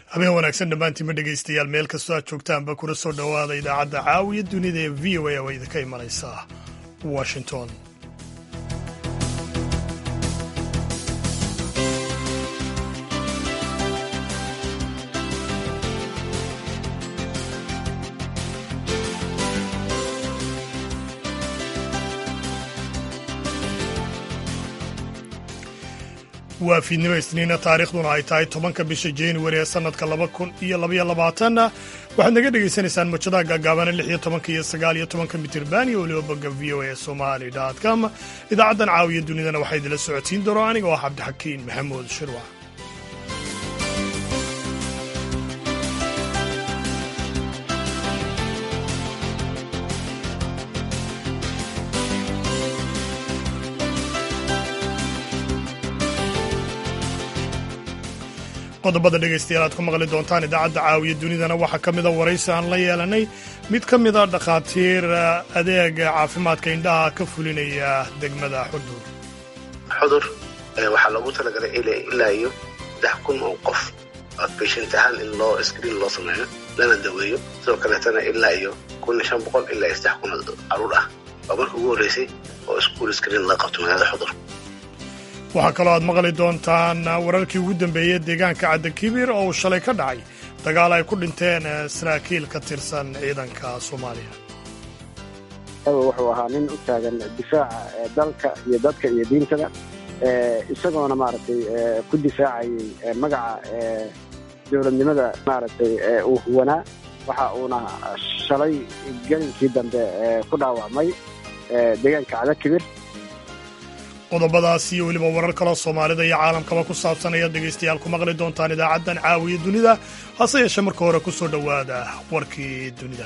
habeen wanaagsan dhammaantiinma dhegaystayaal meel kastoo aad joogtaanba kuna soo dhowaada idaacadda caawiya dunida ee v o a oo idinka imanaysa washington waa fiidnimo isniina taariikhduna ay tahay tobanka bisha januari ee sannadka laba kun iyo labaiyo labaatanna waxaad naga dhegaysanaysaan mujadaha gaagaabana lix iyo tobanka iyo sagaal iyo tobanka mitirban iyo weliba bogga v o a somali com idaacaddan caawiya dunidana waxaa idinla socodsiin doona aniga oo ah cabdixakiin maxamuud shirwac qodobada dhegaystayaal aad ku maqli doontaan idaacadda caawiya dunidana waxaa ka mida waraysi aan la yeelanay mid ka mida dhakhaatiir adeega caafimaadka indhaha ka fulinaya degmada xudur xudur waxaa loogu talagalay ilaa iyo saddex kun oo qof outpatient ahaan in loo screen loo sameeyo lana daweeyo sidoo kaleetana ilaa iyo kun iyo shan boqol ilaa iyo saddex kun oo caruur ah waa markii ugu horreysay oo iskuul screen laga qabto magaalada xudur waxaa kaloo aad maqli doontaan wararkii ugu dambeeyey deegaanka caddakibiir oo uu shalay ka dhacay dagaal ay ku dhinteen saraakiil ka tirsan ciidanka soomaaliya wuxuu ahaa nin u taagan difaaca dalka iyo dadka iyo diintaba isagoona maaragtay ku difaacayay magaca dowladnimada maaragtay uu huwanaa waxa uuna shalay gelinkii dambe ku dhaawacmay deegaanka cadakibir qodobadaas iyo weliba warar kaloo soomaalida iyo caalamkaba ku saabsan ayaad dhegaystayaal ku maqli doontaan idaacaddan caawiya dunida hase yeeshee marka hore ku soo dhowaada warkii dunida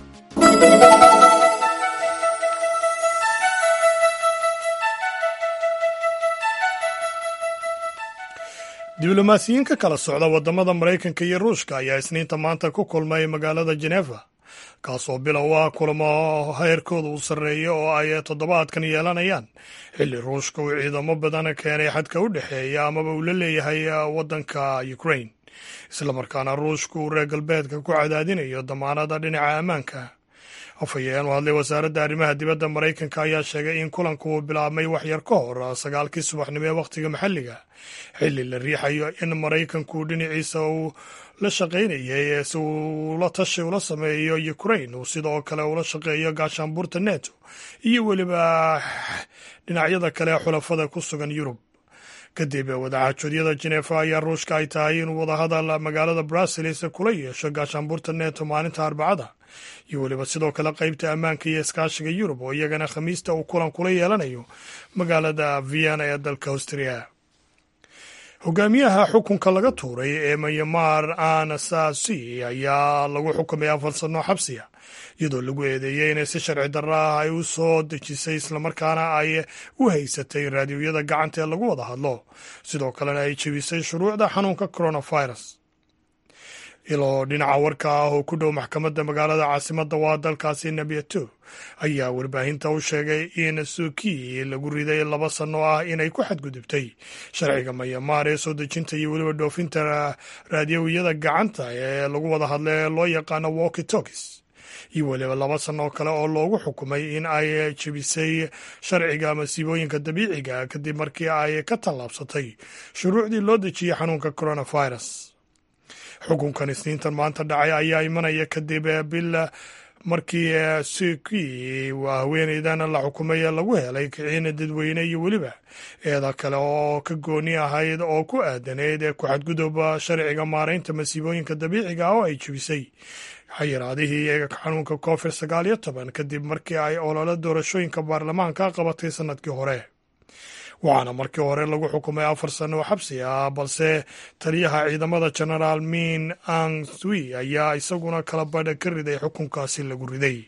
diblomaasiyiin ka kala socda waddamada maraykanka iyo ruushka ayaa isniinta maanta ku kulmay magaalada jeneva kaasoo bilow ah kulamo heerkooda uu sarreeya oo ay toddobaadkan yeelanayaan xilli ruushka uu ciidamo badan keenay xadka u dhexeeya amaba uu la leeyahay waddanka ukrain islamarkaana ruushka uu reer galbeedka ku cadaadinayo damaanada dhinaca ammaanka afhayeen u hadlay wasaaradda arrimaha dibadda maraykanka ayaa sheegay in kulanku uu bilaabmay waxyar ka hor sagaalkii subaxnimo ee wakhtiga maxalliga xilli la riixayo in maraykanku dhinaciisa uu la shaqaynayay si uu la tashi ula sameeyo ukrain uu sidoo kale ula shaqeeyo gaashaanbuurta neto iyo weliba dhinacyada kale xulafada ku sugan yurub kadib wadaxaajoodiyada jenefa ayaa ruushka ay tahay inuu wadahadal magaalada bruseles kula yeesho gaashaanbuurta neto maalinta arbacada iyo weliba sidoo kale qaybta ammaanka iyo iskaashiga yurub oo iyagana khamiista uu kulan kula yeelanayo magaalada vienna ee dalka austria hogaamiyaha xukunka laga tuuray ee mayamar anasasi ayaa lagu xukumay afar sano xabsiya iyadoo lagu eedeeyey inay si sharci darro ah ay u soo dejisay islamarkaana ay u haysatay raadiyoyada gacanta ee lagu wada hadlo sidoo kalena ay jebisay shuruucda xanuunka coronavirus iloo dhinaca warka ah oo ku dhow maxkamadda magaalada caasimadda waa dalkaasi nabiyato ayaa warbaahinta u sheegay in suuki lagu riday laba sano ah inay ku xadgudubtay sharciga mayamaar ee soo dejinta iyo weliba dhoofinta raadiyowiyada gacanta ee lagu wada hadla ee loo yaqaano walki tokis iyo weliba laba sano kale oo loogu xukumay in ay jebisay sharciga masiibooyinka dabiiciga kadib markii ay ka tallaabsatay shuruucdii loo dejiyey xanuunka coronavirus xukunkan isniintan maanta dhacay ayaa imanaya kadib bil markii suki waa haweeneydan la xukumay lagu helay kiciina dadweyne iyo weliba eeda kale oo ka gooni ahayd oo ku aadanayd ku xadgudub sharciga maaraynta masiibooyinka dabiiciga ah oo ay jebisay xayiraadihii xanuunka covid sagaal iyo toban kadib markii ay olole doorashooyinka baarlamaanka qabatay sanadkii hore waxaana markii hore lagu xukumay afar sano oo xabsi ah balse taliyaha ciidamada genaraal min ang swi ayaa isaguna kala badha ka riday xukunkaasi lagu riday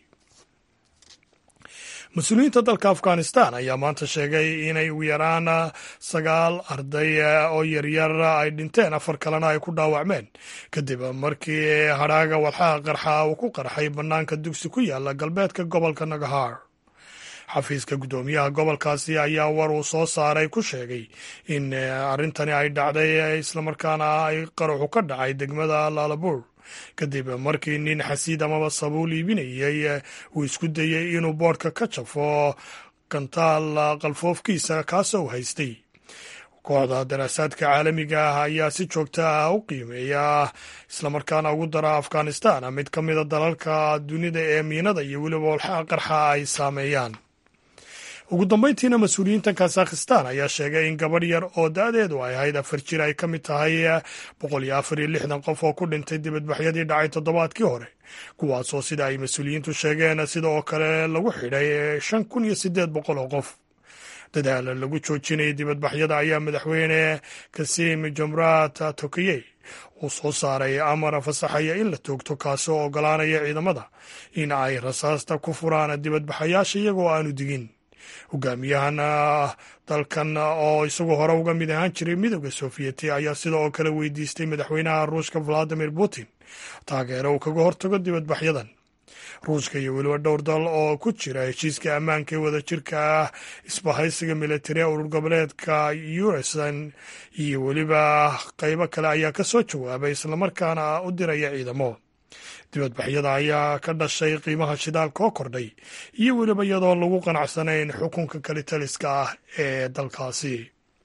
mas-uuliyiinta dalka afghanistan ayaa maanta sheegay inay ugu yaraan sagaal arday oo yaryar ay dhinteen afar kalena ay ku dhaawacmeen kadib markii hadhaaga walxaha qarxa uu ku qarxay bannaanka dugsi ku yaala galbeedka gobolka nagahar xafiiska guddoomiyaha gobolkaasi ayaa war uu soo saaray ku sheegay in arrintani ay dhacday islamarkaana ay qaraxu ka dhacay degmada laalabuur kadib markii nin xasiid amaba sabuul iibinayay uu isku dayey inuu boodhka ka jafo gantaal qalfoofkiisa kaasoo haystay kooxda daraasaadka caalamiga ah ayaa si joogta ah u qiimeeya islamarkaana ugu dara afghanistan mid ka mida dalalka dunida ee miinada iyo weliba walxaa qarxa ay saameeyaan ugu dambeyntiina mas-uuliyiinta kazakhistan ayaa sheegay in gabadh yar oo da-deedu ay ahayd afar jir ay ka mid tahay boqol iyo afar iyo lixdan qof oo ku dhintay dibadbaxyadii dhacay toddobaadkii hore kuwaasoo sida ay mas-uuliyiintu sheegeen sida oo kale lagu xidhay shan kun iyo siddeed boqol oo qof dadaal lagu joojinayay dibadbaxyada ayaa madaxweyne kasim jomrat tokiyey uu soo saaray amar fasaxaya in la toogto kaasoo ogolaanaya ciidamada in ay rasaasta ku furaan dibadbaxayaasha iyagoo aanu digin hogaamiyahan dalkan oo isagu hore uga mid ahaan jiray midooda sofiyeeti ayaa sida oo kale weydiistay madaxweynaha ruushka valadimir putin taageero uu kaga hortago dibadbaxyadan ruushka iyo weliba dhowr dal oo ku jira heshiiska ammaanka ee wadajirka ah isbahaysiga militari ee urur goboleedka yuresan iyo weliba qaybo kale ayaa ka soo jawaabay islamarkaana u diraya ciidamo dibadbaxyada ayaa ka dhashay qiimaha shidaalka oo kordhay iyo weliba iyadoo lagu qanacsanayn xukunka kalitaliska ah ee dalkaasi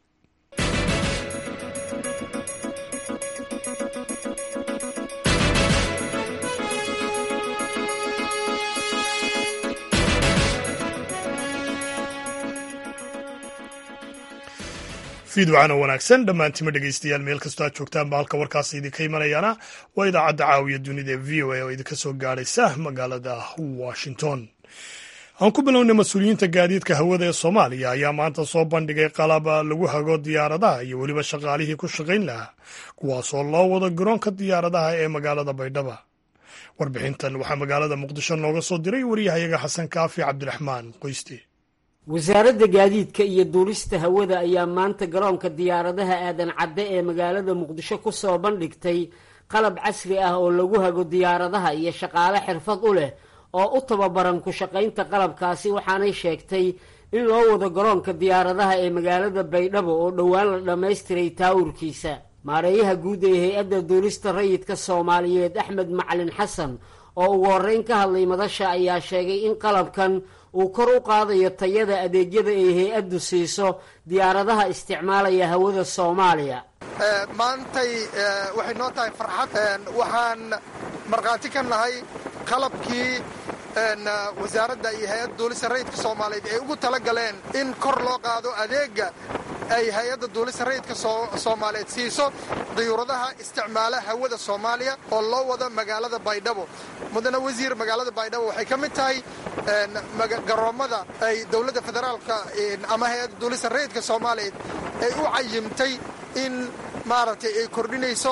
fiidwacana wanaagsan dhammaantima dhegeystayaal meel kastoo aad joogtaanba halka warkaasi idinka imanayaana waa idaacadda caawiya dunida ee v o a oo idinka soo gaadhaysa magaalada washington aan ku bilownay mas-uuliyiinta gaadiidka hawada ee soomaaliya ayaa maanta soo bandhigay qalab lagu hago diyaaradaha iyo weliba shaqaalihii ku shaqayn lahaa kuwaasoo loo wado garoonka diyaaradaha ee magaalada baydhaba warbixintan waxaa magaalada muqdisho nooga soo diray waryahayaga xasan kaafi cabdiraxmaan qoyste wasaaradda gaadiidka iyo duulista hawada ayaa maanta garoonka diyaaradaha aadan cadde ee magaalada muqdisho ku soo bandhigtay qalab casri ah oo lagu hago diyaaradaha iyo shaqaale xirfad u leh oo u tababaran ku shaqaynta qalabkaasi waxaanay sheegtay in loo wado garoonka diyaaradaha ee magaalada baydhabo oo dhowaan la dhammaystiray taawurkiisa maareeyaha guud ee hay-adda duulista rayidka soomaaliyeed axmed macalin xasan oo ugu horreyn ka hadlay madasha ayaa sheegay in qalabkan uu kor u qaadayo tayada adeegyada ay hay-addu siiso diyaaradaha isticmaalaya hawada soomaaliya maantay waxay noo tahay farxad waxaan markhaati ka nahay qalabkii wasaaradda iyo hay-adda duulista rayidka soomaaliyeed ay ugu tala galeen in kor loo qaado adeega ay hay-adda duulista rayidka soomaaliyeed siiso dayuuradaha isticmaala hawada soomaaliya oo loo wado magaalada baydhabo mudane wasiir magaalada baydhabo waxay ka mid tahay garoommada ay dowladda federaalka ama hay-adda duulista rayidka soomaaliyeed ay u cayimtay in maaragtay ay kordhinayso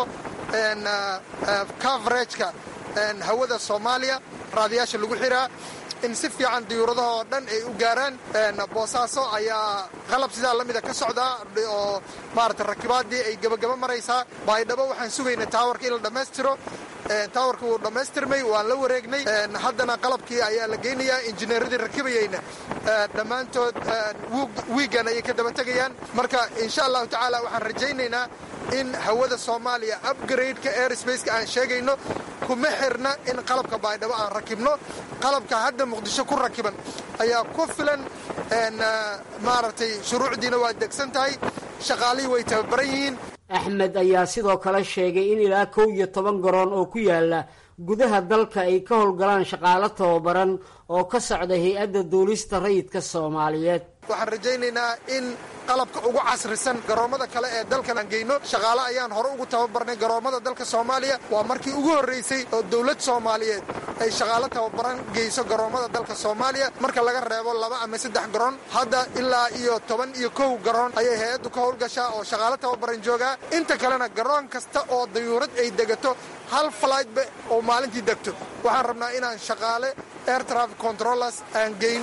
coverageka hawada soomaaliya raadiyaasha lagu xiraa in si fiican diyuuradaha oo dhan ay u gaaraan boosaaso ayaa qalab sidaa la mida ka socdaa oo maarata rakibaadii ay gebagaba maraysaa baydhabo waxaan sugaynay taawarka in la dhammaystiro taawarka wuu dhammaystirmay waan la wareegnay haddana qalabkii ayaa la geynayaa injineeradii rakibayeyna dhammaantood wiigan ayay ka daba tegayaan marka insha allahu tacaala waxaan rajaynaynaa in hawada soomaaliya upgrade-ka airsbaceka aan sheegayno kuma xirna in qalabka baydhabo aan rakibno qalabka hadda muqdisho ku rakiban ayaa ku filan maaragtay shuruucdiina waa degsan tahay shaqaalihii way tababaran yihiin axmed ayaa sidoo kale sheegay in ilaa kow iyo toban garoon oo ku yaala gudaha dalka ay ka howlgalaan shaqaalo tababaran oo ka socda hay-adda duulista rayidka soomaaliyeed waxaan rajaynaynaa in qalabka ugu casrisan garoommada kale ee dalkan aan geyno shaqaale ayaan hore ugu tababarnay garoommada dalka soomaaliya waa markii ugu horraysay oo dowlad soomaaliyeed ay shaqaalo tababaran geyso garoommada dalka soomaaliya marka laga reebo laba ama saddex garoon hadda ilaa iyo toban iyo kow garoon ayay hay-addu ka howlgashaa oo shaqaalo tababaran joogaa inta kalena garoon kasta oo dayuurad ay degato hal flightba oo maalintii degto waxaan rabnaa inaan shaqaale air traffic controllers aan geyno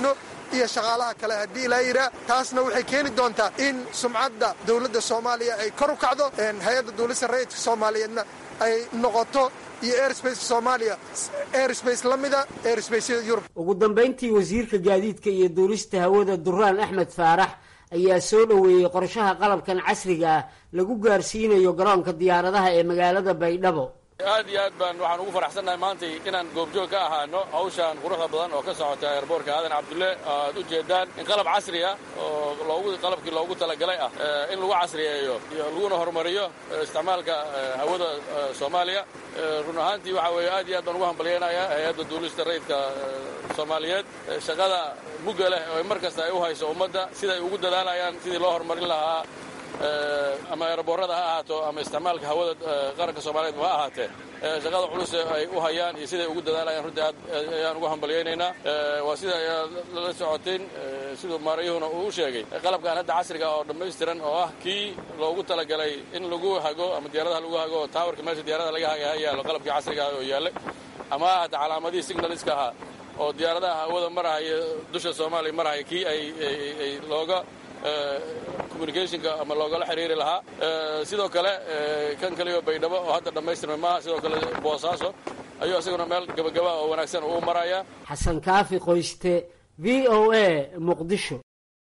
iyo shaqaalaha kale haddii ilaa yidhaa taasna waxay keeni doontaa in sumcadda dowladda soomaaliya ay kor u kacdo hay-adda duulista rayidka soomaaliyeedna ay noqoto iyo airspace soomaaliya airspace la mida airsbaceyada yurub ugu dambayntii wasiirka gaadiidka iyo duulista hawada duraan axmed faarax ayaa soo dhoweeyey qorshaha qalabkan casriga ah lagu gaarsiinayo garoonka diyaaradaha ee magaalada baydhabo aad iyo aad baan waxaan ugu faraxsannahay maantay inaan goobjoog ka ahaano hawshan quruxda badan oo ka socota eerboorka aadan cabdulle aad u jeedaan in qalab casri ah oo loogu qalabkii loogu talagalay ah in lagu casriyeeyo iyo laguna horumariyo isticmaalka hawada soomaaliya run ahaantii waxa weeye aad iyo aad baan ugu hambalyaynayaa hay-adda duulista rayidka soomaaliyeed shaqada mugga leh oo mar kasta ay u hayso ummadda siday ugu dadaalayaan sidii loo horumarin lahaa ama eeraboorada ha ahaato ama isticmaalka hawada qaranka soomaaliyeed ha ahaatee shaqada culus ay u hayaan iyo siday ugu dadaalayaan runtii aad ayaan ugu hambalyaynaynaa waa sida la socoteen siduu maarayuhuna uu u sheegay qalabkan hadda casriga oo dhammaystiran oo ah kii loogu talagalay in lagu hago ama diyaaradaha lagu hago taawarka meesha diyaaradaha laga haga ha yaallo qalabkii casriga ah oo yaallay ama ha ahata calaamadihii signaliska ahaa oo diyaaradaha hawada marahaya dusha soomaaliya marahaya kii ay looga communicationka ama loogala xiriiri lahaa sidoo kale kan kaliyo baydhabo oo hadda dhammaystirmay maaha sidoo kale boosaaso ayuu isaguna meel gabagaba oo wanaagsan uu maraya xasan kaafi qoyste v o a muqdisho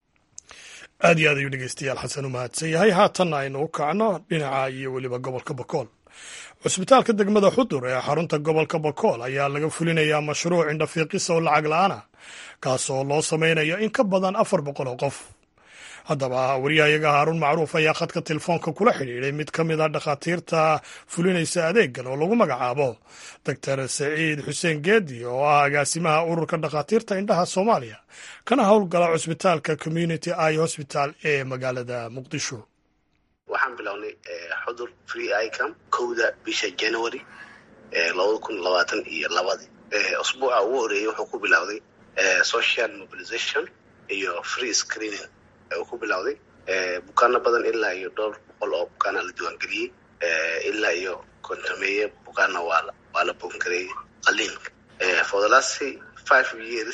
aad iyo aad ayuu dhegeystayaal xasan u mahadsan yahay haatanna aynu u kacno dhinaca iyo weliba gobolka bakool cusbitaalka degmada xudur ee xarunta gobolka bakool ayaa laga fulinayaa mashruuc indhafiiqisa oo lacag la-aan ah kaasoo loo samaynayo in ka badan afar boqol oo qof haddaba wariyahayaga haaruun macruuf ayaa khadka telefoonka kula xidhiidhay mid ka mid a dhakhaatiirta fulinaysa adeegan oo lagu magacaabo doctor saciid xuseen geedi oo ah agaasimaha ururka dhakhaatiirta indhaha soomaaliya kana howlgala cusbitaalka community i hosbital ee magaalada muqdisho waxaan bilownay xudur free icam kowda bisha january labada kun labaatan iyo labadi usbuuca ugu horeeyey wuxuu ku bilowday social mobilization iyo free screening uu ku bilowday bukaano badan ilaa iyo dhowr boqol oo bukaana la diiwaangeliyey ilaa iyo kontameeye bukaana waa waa la boongareeyey qaliinka for the last five years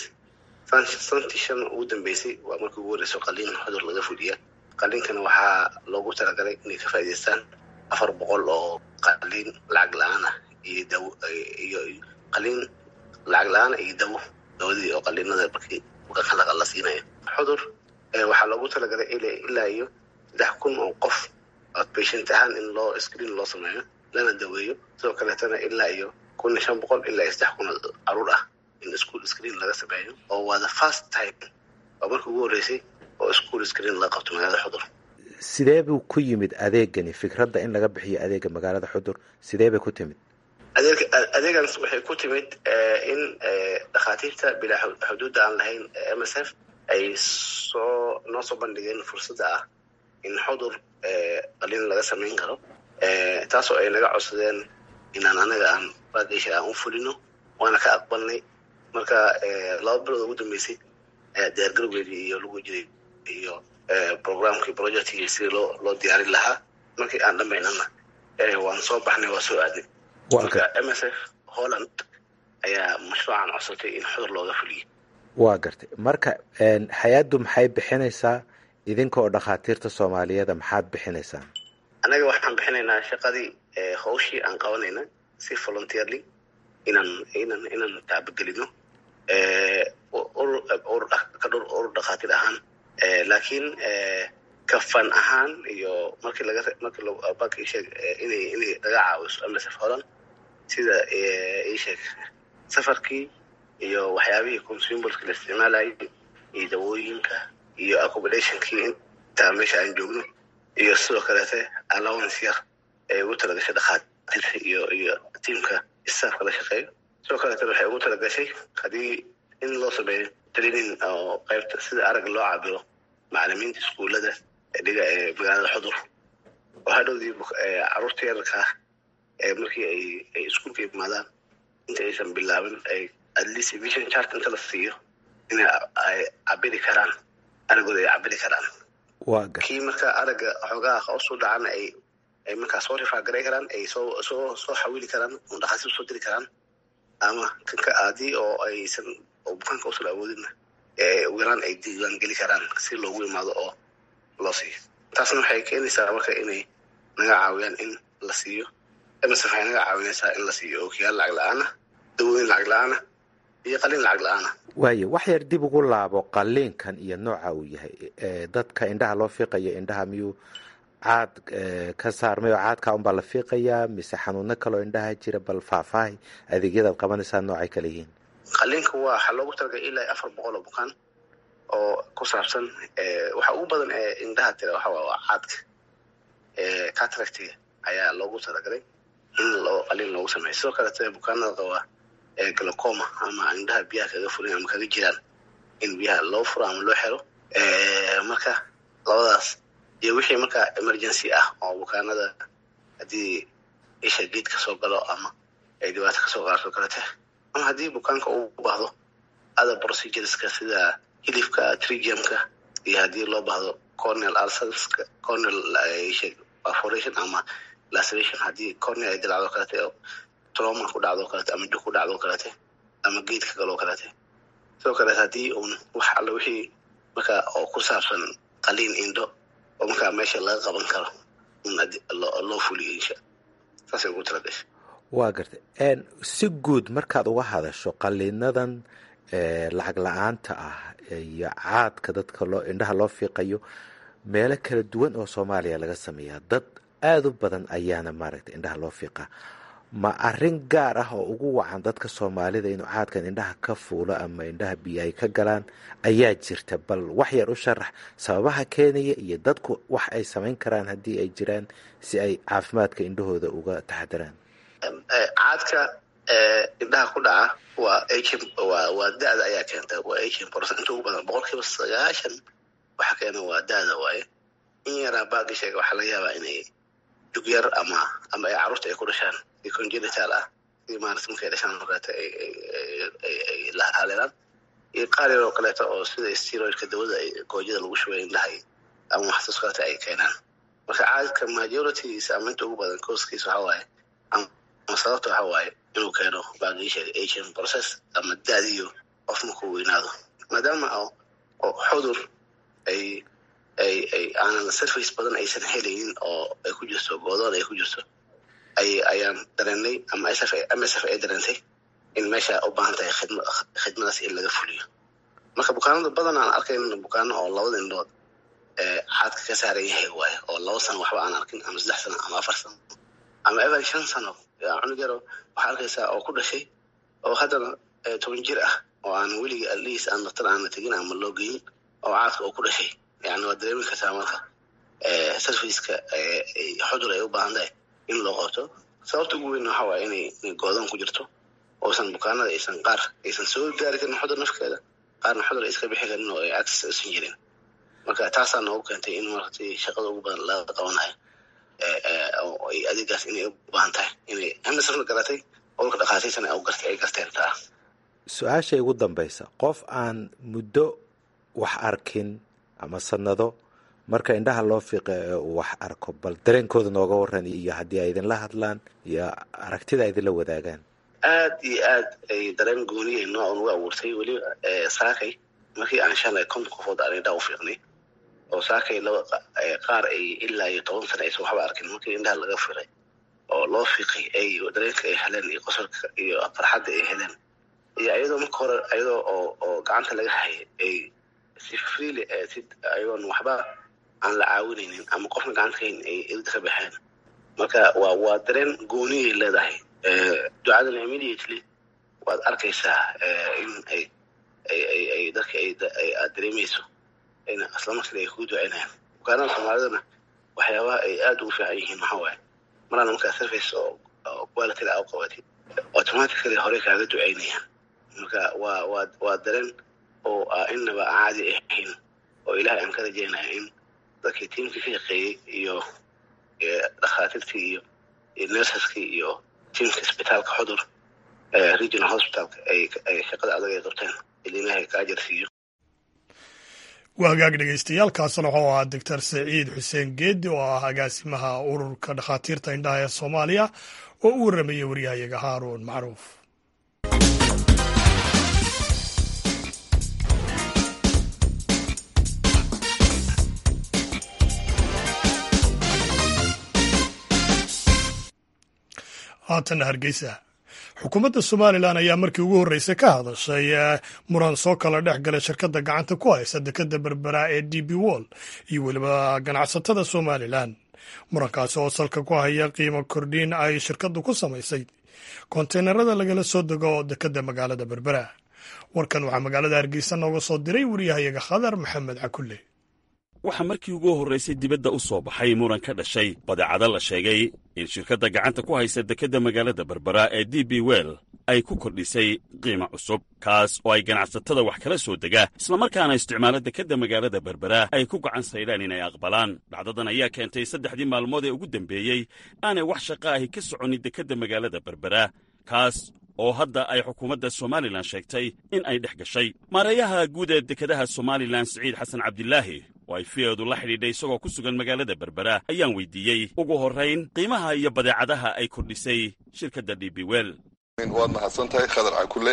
santii shan ugu dambeysay waa markii ugu horeyso qaliin xudur laga fuliya qaliinkana waxaa loogu talagalay inay ka faa'idaystaan afar boqol oo qaliin lacag la-aan ah iyo dawo iyo qaliin lacag la-aan iyo dawo dawadii oo qaliinada markii bukaanka la siinayo xudur waxaa loogu talagalay ilaa iyo saddex kun oo qof outpatient ahaan in loo screen loo sameeyo lana daweeyo sidoo kaleetana ilaa iyo kun iyo shan boqol ilaa iyo saddex kun oo caruur ah in school screen laga sameeyo oo waa the first time waa markii ugu horreysay oo school screen laga qabto magaalada xudur sidee buu ku yimid adeegani fikradda in laga bixiyo adeega magaalada xudur sidee bay ku timid adeeg adeegans waxay ku timid in dhakhaatiirta bilaa xuduudda aan lahayn m s f ay soo noo soo bandhigeen fursadda ah in xudur qaliin laga samayn karo taasoo ay naga codsadeen inaan anaga aan baadisha aan u fulino waana ka aqbalnay marka laba bilood ugu dambeysay diyaargarowgeedii iyo lagu jiray iyo programkii projectkii sidii loo loo diyaarin lahaa markii aan dhamaynana waan soo baxnay waa soo aadnay marka m s f holland ayaa mashruucan codsatay in xudur looga fuliyo waa gartay marka hay-addu maxay bixinaysaa idinka oo dhakhaatiirta soomaaliyeeda maxaad bixinaysaan annaga waxaan bixinaynaa shaqadii hawshii aan qabanayna si volunteerly inaan inaan inaan taabagelino ka dhur urur dhakhaatiir ahaan laakiin kafan ahaan iyo markii laga markii banka isheeg inay inay laga caawiso msf holland sida isheeg safarkii iyo waxyaabihii consumbalska la isticmaalayay iyo dawooyinka iyo accommodationkii intaa meesha aan joogno iyo sidoo kaleete allowance yar ee ugu talagashay dhakhaatiirta iyo iyo tiamka staafka la shaqeeyo sidoo kaleetana waxay ugu talagashay haddii in loo sameeyo training oo qaybta sida aragga loo cabiro macalimiinta iskuullada dhiga ee magaalada xudur oo hadhowdii caruurta yararka ah ee markii ay ay iskuulka imaadaan inta aysan bilaabin ay at least vision chart inta la siiyo inay ay cabiri karaan araggooda ay cabiri karaan kii marka aragga xoogaha hoos u dhacana ay ay markaa soo rifaagaray karaan ay soo soo soo xawili karaan oo dhakhaatiir soo diri karaan ama kanka aadii oo aysan oo bukaanka usan awoodinna ugu yaraan ay diiwaan geli karaan si loogu imaado oo loo siiyo taasna waxay keenaysaa marka inay naga caawiyaan in la siiyo msf waxay naga caawinaysaa in la siiyo ookiyaal lacag la-aana dawooyin lacag la-aana iyo qalin lacag la-aana waayo wax yar dib ugu laabo qaliinkan iyo nooca uu yahay dadka indhaha loo fiiqayo indhaha miyuu caad ka saarmay oo caadka unbaa la fiiqayaa mise xanuuno kaloo indhaha jira bal faahfaahi adeegyadaad qabanaysaa noocay kale yihiin qaliinka waa waxaa loogu talagalay ilaa afar boqol oo bukaan oo ku saabsan waxa ugu badan ee indhaha tira waxa waa caadka cataractiga ayaa loogu talagalay in loo qaliin loogu sameeyo sidoo kaleete bukaanada qaba glocoma ama indhaha biyaha kaga furin ama kaga jiraan in biyaha loo furo ama loo xiro marka labadaas iyo wixii marka emergency ah oo bukaanada haddii isha geed kasoo galo ama ay dhibaato kasoo qaarto kalete ama haddii bukaanka uu baahdo other procedureska sida hilifka trigiumka iyo haddii loo baahdo cornel ulcerska cornel perforation ama laceration haddii cornel ay dilacdo kalete trauma ku dhacdo kalete ama jug ku dhacdo kalete ama geedka galoo kalete sidoo kaleete haddii uun wax alla wixii marka oo ku saabsan qaliin indho oo markaa meesha laga qaban karo loo fuliyo insha saasay ugu talagashay waa gartay si guud markaad uga hadasho qaliinadan lacag la-aanta ah iyo caadka dadka loo indhaha loo fiiqayo meelo kala duwan oo soomaaliya laga sameeyaa dad aada u badan ayaana maaragtay indhaha loo fiiqaa ma arrin gaar ah oo ugu wacan dadka soomaalida inuu caadkan indhaha ka fuulo ama indhaha biyo ay ka galaan ayaa jirta bal wax yar u sharax sababaha keenaya iyo dadku wax ay samayn karaan haddii ay jiraan si ay caafimaadka indhahooda uga taxadaraan caadka indhaha ku dhaca waa waa waa da-da ayaa keenta waa eighteen percent inta ugu badan boqolkiiba sagaashan waxa keena waa da-da waaye in yaraa baagi sheega waxaa laga yaabaa inay jug yar ama ama ay carruurta ay ku dhashaan si congenital ah si maarata markay dhashaan markaata ay la haleelaan iyo qaar yar oo kaleeto oo sida steroidka dawada goojada lagu shubay indhaha ama waxsaas kaleeta ay keenaan marka caadka majoritygiisa ama inta ugu badan kooskiisa waxa waaye ama sababta waxa waaye inuu keeno baagiisheega agent process ama daadiyo qof markuu weynaado maadaama oo xudur ay ay ay aanan surface badan aysan helaynin oo ay ku jirto goodoon ay ku jirto ay ayaan dareennay ama sf msf ay dareentay in meesha u baahan tahay khidma khidmadaas in laga fuliyo marka bukaanada badan aan arkayn bukaano oo labada indhood caadka ka saaran yahay waaye oo laba sano waxba aan arkin ama saddex sano ama afar sano ama evan shan sano cunug yaro waxaa arkaysaa oo ku dhashay oo haddana toban jir ah oo aan weligii atleast aan daktar aana tegin ama loo geyin oo caadka oo ku dhashay yani waa dareemi kartaa marka sarfaceka xudur ay u baahan tahay in loo qabto sababta ugu weyn waxa waaye inay goodoon ku jirto oosan bukaanada aysan qaar aysan soo gaari karin xudur nafkeeda qaarna xudur ay iska bixi karin oo ay access aysan jirin marka taasaa noogu keentay in markati shaqada ugu badan laga qabanayo ay adeegaas inay u baahan tahay inay emersafna garatay olka dhakhaatiirtana ay garteen taa su-aasha igu dambaysa qof aan muddo wax arkin ama sanado marka indhaha loo fiiqa ee uu wax arko bal dareenkooda nooga waran iyo haddii ay idinla hadlaan iyo aragtida ay idinla wadaagaan aad iyo aad ay dareen gooniya nooca ugu abuurtay weliba saakay markii aan shalay konton qofood aan indhaha u fiiqnay oo saakay laba qaar ay ilaa iyo toban sana aysan waxba arkin markii indhaha laga fiiqay oo loo fiiqay ay dareenka ay heleen iyo qosolka iyo farxadda ay heleen iyo ayadoo marka hore ayadoo oo oo gacanta laga hayay ay si freely si ayagoon waxba aan la caawinaynin ama qofna gacanta kahayn ay ilda ka baxeen marka waa waa dareen gooniyay leedahay ducadana immediately waad arkaysaa in ay ay ay ay dadka ay aad dareemayso in islamarkiiba ay kugu duceynayaan bukaanada soomaalidana waxyaabaha ay aada ugu fiican yihiin maxaa waaye maraan markaa surface oo quality a u qabatid automatically hore kaaga duceynayaan marka waa waa waa dareen oo inaba caadi ahayn oo ilahay aan ka rajeynaya in dadkii tiimkii ka shaqeeyey iyo dhakhaatiirtii iyo iyo nersaskii iyo tiimka isbitaalka xudur regional hospitalka ay shaqada adag ay qabteen il ilahay ka ajar siiyo waa hagaag dhegeystayaal kaasna wuxuu ahaa doctor saciid xuseen geedi oo ah agaasimaha ururka dhakhaatiirta indhaha ee soomaaliya oo u warramayay waryahayaga haaruun macruuf haatanna hargeysa xukuumadda somalilan ayaa markii ugu horreysay ka hadashay muran soo kala dhex galay shirkadda gacanta ku haysa dekadda berbera ee d b wall iyo weliba ganacsatada somalilan murankaasi oo salka ku haya qiimo kordhin ay shirkaddu ku samaysay konteynerada lagala soo dego dekadda magaalada berbera warkan waxaa magaalada hargeysa nooga soo diray wariyahayaga khadar maxamed cakulle waxaa markii ugu horraysay dibadda u soo baxay muran ka dhashay badeecado la sheegay in shirkadda gacanta ku haysa dekedda magaalada berbera ee d b well ay ku kordhisay qiimo cusub kaas oo ay ganacsatada wax kala soo dega islamarkaana isticmaalo dekedda magaalada berbera ay ku gacan saydhaan inay aqbalaan dhacdadan ayaa keentay saddexdii maalmood ee ugu dembeeyey aanay wax shaqa ahi ka soconin dekedda magaalada berbera kaas oo hadda ay xukuumadda somalilan sheegtay in ay dhex gashay maareeyaha guud ee dekedaha somalilan siciid xasan cabdilaahi oo ay fiyeedu la xidhiidhay isagoo ku sugan magaalada berbera ayaan weydiiyey ugu horrayn qiimaha iyo badeecadaha ay kordhisay shirkadda d b well waad mahadsan tahay khadar cakulle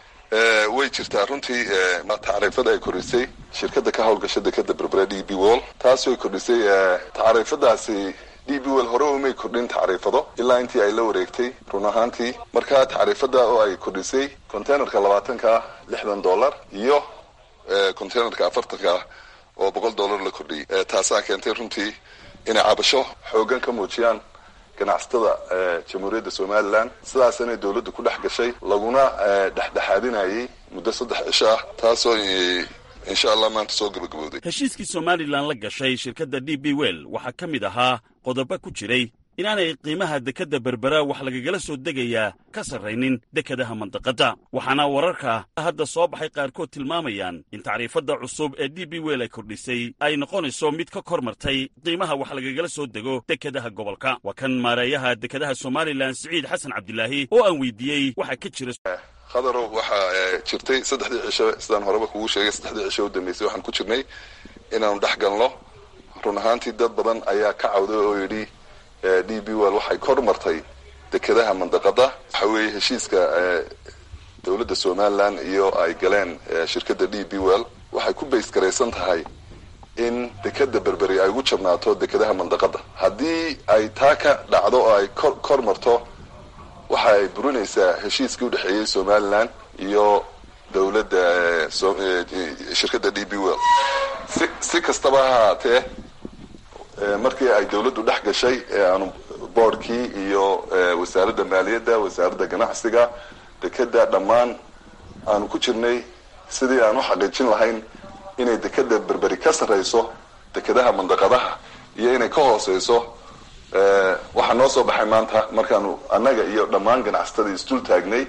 way jirtaa runtii tacriifada ay kordhisay shirkadda ka howlgasha dekeda berbera d b wall taas way kordhisay tacriifadaasi d b well hore umay kordhin tacriifado ilaa intii ay la wareegtay run ahaantii marka tacriifada oo ay kordhisay containerka labaatanka lixdan dollar iyo containerka afartanka oo boqol dollar la kordhiyey taasaa keentay runtii inay cabasho xoogan ka muujiyaan ganacsatada jamhuuriyadda somalilan sidaasanay dowladdu ku dhex gashay laguna dhexdhexaadinayay muddo saddex cisho ah taasoo insha allah maanta soo gabagabowday heshiiskii somalilan la gashay shirkadda d b well waxaa ka mid ahaa qodobo ku jiray inaanay qiimaha dekedda berbera wax lagagala soo degayaa ka sarraynin dekedaha mandaqadda waxaana wararka hadda soo baxay qaarkood tilmaamayaan in tacriifadda cusub ee d b well ay kordhisay ay noqonayso mid ka kor martay qiimaha wax lagagala soo dego dekedaha gobolka waa kan maareeyaha dekedaha somalilan siciid xasan cabdilaahi oo aan weydiiyey waxaa ka jira khadarow waxaa jirtay saddexdii cisho sidaan horeba kugu sheegay saddexdii cisho u dambeysay waxaan ku jirnay inaanu dhex galno run ahaantii dad badan ayaa ka cawday oo yidhi d b well waxay kor martay dekedaha mandaqada waxa weeye heshiiska dowladda somalilan iyo ay galeen shirkadda d b well waxay ku bays garaysan tahay in dekeda berberi ay ugu jabnaato dekedaha mandaqada haddii ay taa ka dhacdo oo ay kor kor marto waxa ay burinaysaa heshiiskii udhexeeyey somalilan iyo dowladda shirkadda d b well si si kastaba ha ahaatee markii ay dowladdu dhex gashay aanu boordkii iyo wasaaradda maaliyadda wasaaradda ganacsiga dekeda dhammaan aanu ku jirnay sidii aan u xaqiijin lahayn inay dekeda berberi ka sarrayso dekedaha mandaqadaha iyo inay ka hooseyso waxaa noo soo baxay maanta markaanu annaga iyo dhammaan ganacsatada isdul taagnay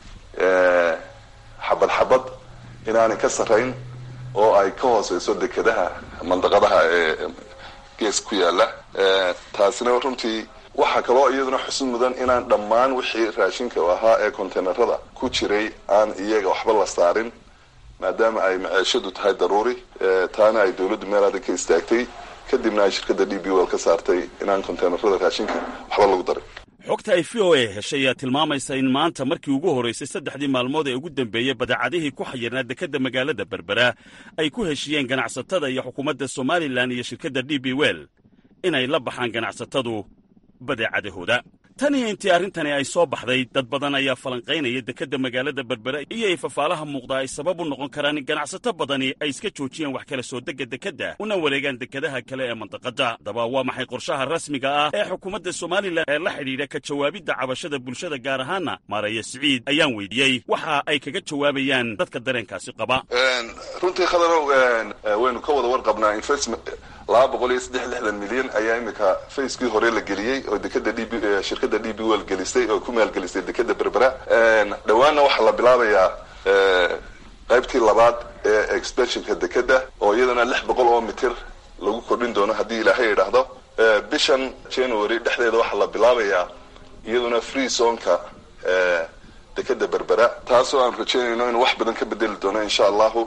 xabad xabad inaanay ka sarrayn oo ay ka hooseyso dekedaha mandaqadaha ee gees ku yaala taasina runtii waxaa kaloo iyaduna xusid mudan inaan dhammaan wixii raashinka ahaa ee containerada ku jiray aan iyaga waxba la saarin maadaama ay maceeshadu tahay daruuri taana ay dowladdu meel adag ka istaagtay kadibna ay shirkadda d b well ka saartay inaan containerada raashinka waxba lagu darin xogta ay v o a heshay ayaa tilmaamaysa in maanta markii ugu horraysay saddexdii maalmood ee ugu dambeeyey badeecadihii ku xayirnaa dekedda magaalada berbera ay ku heshiiyeen ganacsatada iyo xukuumadda somalilan iyo shirkadda d b well inay la baxaan ganacsatadu badeecadahooda tan iyo intii arrintani ay soo baxday dad badan ayaa falanqaynaya dekedda magaalada berbera iyo ay fafaalaha muuqda ay sabab u noqon karaan in ganacsato badani ay iska joojiyaan wax kala soo degga dekedda una wareegaan dekedaha kale ee mandaqadda haddaba waa maxay qorshaha rasmiga ah ee xukuumadda somalilan ee la xidhiidha ka jawaabidda cabashada bulshada gaar ahaana maaraya siciid ayaan weydiiyey waxa ay kaga jawaabayaan dadka dareenkaasi qaba runtii khadarow waynu ka wada warqabnaa investment laba boqol iyo saddex lixdan milyan ayaa imika facekii hore la geliyey oo dekeda d b shirkadda d b well gelisay oo ku maalgelisay dekeda berbera dhowaanna waxaa la bilaabayaa qaybtii labaad ee expansionka dekeda oo iyadana lix boqol oo mitir lagu kordhin doono haddii ilaahay idhaahdo bishan january dhexdeeda waxaa la bilaabayaa iyaduna free zonka dekeda berbera taasoo aan rajeynayno inuu wax badan ka bedeli doono insha allahu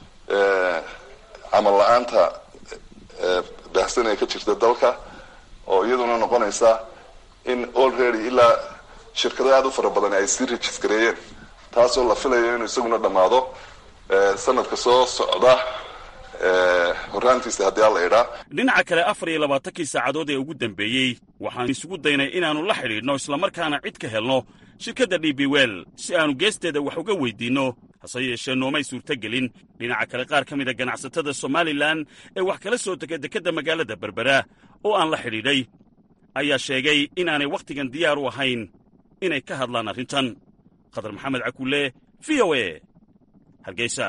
camal la-aanta baahsan ee ka jirta dalka oo iyaduna noqonaysa in already ilaa shirkado aada u fara badan ay sii registareeyeen taasoo la filayo inuu isaguna dhammaado sanadka soo socda horraantiisa haddii alla idhaa dhinaca kale afar iyo labaatankii saacadood ee ugu dambeeyey waxaan isugu daynay inaannu la xidhiidhno islamarkaana cid ka helno shirkadda d b wel si aannu geesteeda wax uga weyddiinno hase yeeshee noomay suurtogelin dhinaca kale qaar ka mida ganacsatada somalilan ee wax kala soo dega dekedda magaalada berbera oo aan la xidhiidhay ayaa sheegay inaanay wakhtigan diyaar u ahayn inay ka hadlaan arrintan khadar maxamed cakulle v o e hargeysa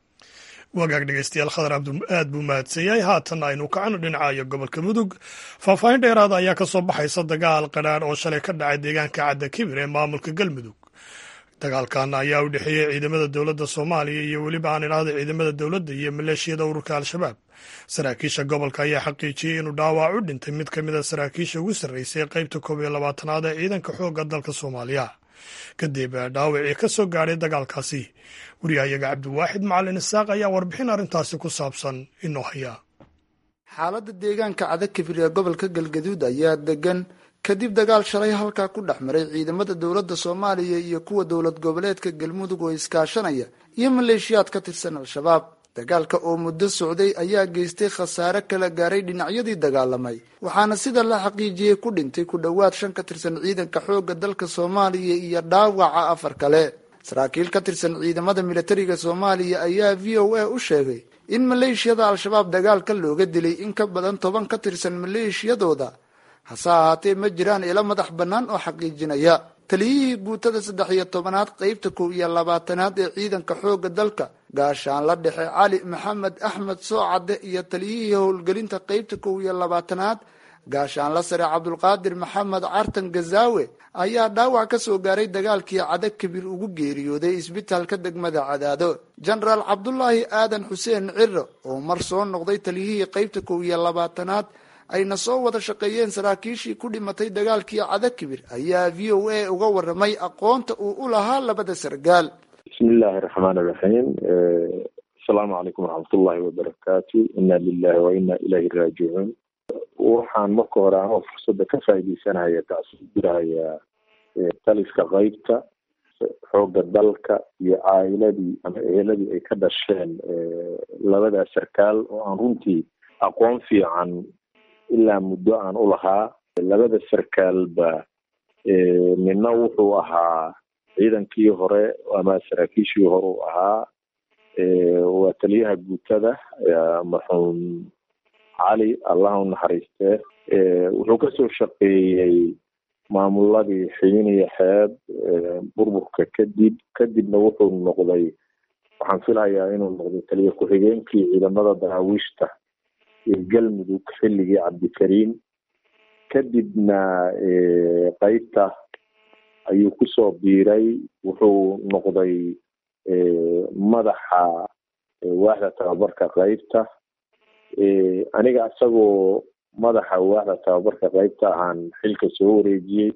wagaag dhegeystayaal khadar aad buu mahadsan yahay haatan aynu kacno dhinacayo gobolka mudug faahfaahin dheeraada ayaa ka soo baxaysa dagaal qadhaadh oo shalay ka dhacay deegaanka cadda kibir ee maamulka galmudug dagaalkan ayaa u dhexeeyey ciidamada dowladda soomaaliya iyo weliba aan idhaahda ciidamada dowladda iyo maleeshiyada ururka al-shabaab saraakiisha gobolka ayaa xaqiijiyey inuu dhaawac u dhintay mid ka mid a saraakiisha ugu sarreysay qaybta koob iyo labaatanaad ee ciidanka xoogga dalka soomaaliya kadib dhaawacii ka soo gaadhay dagaalkaasi wariyahayaga cabdiwaaxid macalin isaaq ayaa warbixin arrintaasi ku saabsan inoo haya xaaladda deegaanka cadakibir ee gobolka galgaduud ayaa degan kadib dagaal shalay halkaa ku dhex maray ciidamada dowladda soomaaliya iyo kuwa dowlad goboleedka galmudug oo iskaashanaya iyo maleeshiyaad ka tirsan al-shabaab dagaalka oo muddo socday ayaa geystay khasaare kala gaaray dhinacyadii dagaalamay waxaana sida la xaqiijiyey ku dhintay ku dhowaad shan ka tirsan ciidanka xoogga dalka soomaaliya iyo dhaawaca afar kale saraakiil ka tirsan ciidamada militariga soomaaliya ayaa v o a u sheegay in maleeshiyada al-shabaab dagaalka looga dilay in ka badan toban ka tirsan maleeshiyadooda hase ahaatee ma jiraan ilo madax bannaan oo xaqiijinaya taliyihii guutada saddex iyo tobanaad qeybta kow iyo labaatanaad ee ciidanka xoogga dalka gaashaanla dhexe cali maxamed axmed soocadde iyo taliyihii howlgelinta qeybta kow iyo labaatanaad gaashaanla sare cabdulqaadir maxamed cartan gazaawe ayaa dhaawac ka soo gaaray dagaalkii cada kabir ugu geeriyooday isbitaalka degmada cadaado jenaraal cabdulaahi aadan xuseen ciro oo mar soo noqday taliyihii qeybta kow iyo labaatanaad ayna soo wada shaqeeyeen saraakiishii ku dhimatay dagaalkii cadakibir ayaa v o a uga waramay aqoonta uu u lahaa labada sargaal bismi illaahi raxmaan iraxiim asalaamu calaykum waraxmatullahi wabarakaatu inna lilahi wa inna ilayhi raajicuun waxaan marka hore anoo fursadda ka faaideysanaya tacsiib dirahaya taliska qeybta xoogga dalka iyo caa'iladii ama eheladii ay ka dhasheen labadaa sarkaal oo aan runtii aqoon fiican ilaa muddo aan u lahaa labada sarkaalba midna wuxuu ahaa ciidankii hore ama saraakiishii hore u ahaa waa taliyaha guutada marxuum cali allah u naxariistee wuxuu kasoo shaqeeyey maamuladii xibin iyo xeeb burburka kadib kadibna wuxuu noqday waxaan filayaa inuu noqday taliya ku-xigeenkii ciidamada daraawiishta ee galmudug xilligii cabdikariim kadibna qeybta ayuu kusoo biiray wuxuu noqday madaxa waaxda tababarka qeybta aniga isagoo madaxa waaxda tababarka qeybta ahaan xilka soo wareejiyey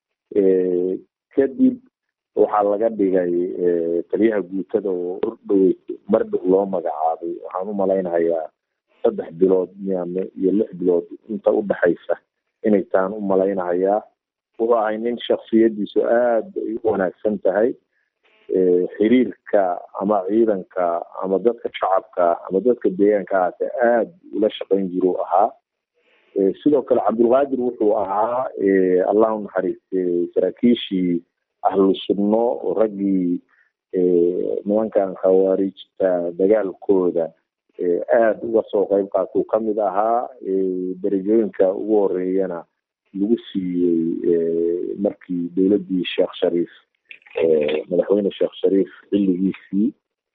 kadib waxaa laga dhigay taliyaha guutada oo ordhowey mar dhow loo magacaabay waxaan u malaynayaa saddex bilood miyaame iyo lix bilood inta udhexaysa inay taan u malaynahayaa wuxuu ahay nin shaksiyadiisu aada ay u wanaagsan tahay xiriirka ama ciidanka ama dadka shacabka ama dadka deegaanka ahaate aada ula shaqayn jiru ahaa sidoo kale cabdulqaadir wuxuu ahaa allah u naxariiste saraakiishii ahlu sunno oo raggii nimankan khawaarijta dagaalkooda aada uga soo qeyb qaatuu kamid ahaa darajooyinka ugu horeeyana lagu siiyey markii dowladdii sheekh shariif madaxweyne sheekh shariif xilligiisii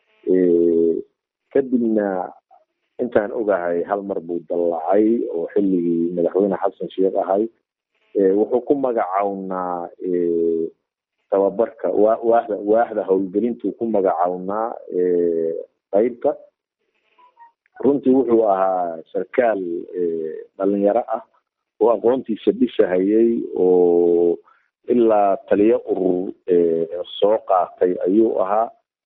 kadibna intaan ogahay hal mar buu dallacay oo xilligii madaxweyne xasan sheekh ahay wuxuu ku magacawnaa tababarka wa waaxda waaxda howlgelintuu ku magacawnaa qeybta runtii wuxuu ahaa sarkaal dhalinyaro ah oo aqoontiisa dhisahayay oo ilaa taliyo urur soo qaatay ayuu ahaa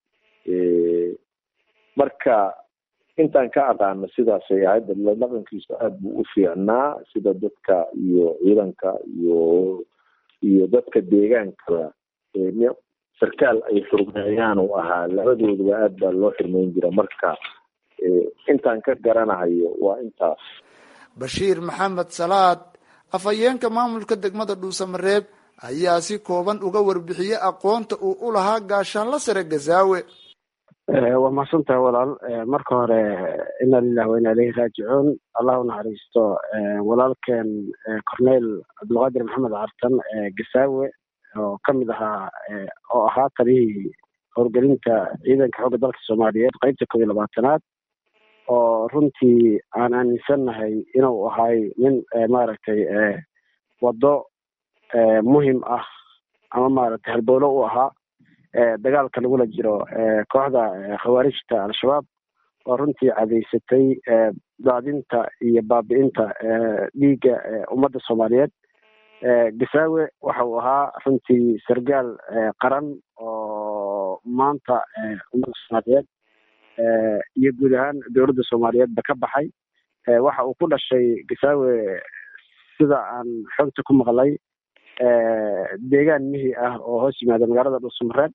marka intaan ka aqaano sidaasay ahayd dhaqankiisu aada buu u fiicnaa sida dadka iyo ciidanka iyo iyo dadka deegaankaba sarkaal ay xurmeeyaan uu ahaa labadooduba aad baa loo xirmeyn jira marka intaan ka garanahayo waa intaas bashiir maxamed salaad afhayeenka maamulka degmada dhuusamareeb ayaa si kooban uga warbixiyey aqoonta uu u lahaa gaashaanla sare gazaawe waa mahadsantahay walaal marka hore ina lilah wa ina ilayhi raajicuun allah unaxariisto walaalkeen corneyl cabdulqaadir maxamed cartan gasaawe oo kamid ahaa oo ahaa taliyihii howlgelinta ciidanka xoogga dalka soomaaliyeed qeybta koob iyo labaatanaad oo runtii aan aaminsannahay inuu ahay nin maaragtay waddo muhim ah ama maaragtay halbowlo u ahaa dagaalka lagula jiro kooxda khawaarijta al-shabaab oo runtii cadaysatay daadinta iyo baabi'inta dhiigga ummadda soomaaliyeed gasaawe waxa uu ahaa runtii sargaal qaran oo maanta ummadda soomaaliyeed iyo guud ahaan dowladda soomaaliyeedba ka baxay waxa uu ku dhashay gasaawe sida aan xogta ku maqlay deegaan mihi ah oo hoos yimaada magaalada dhuusamareeb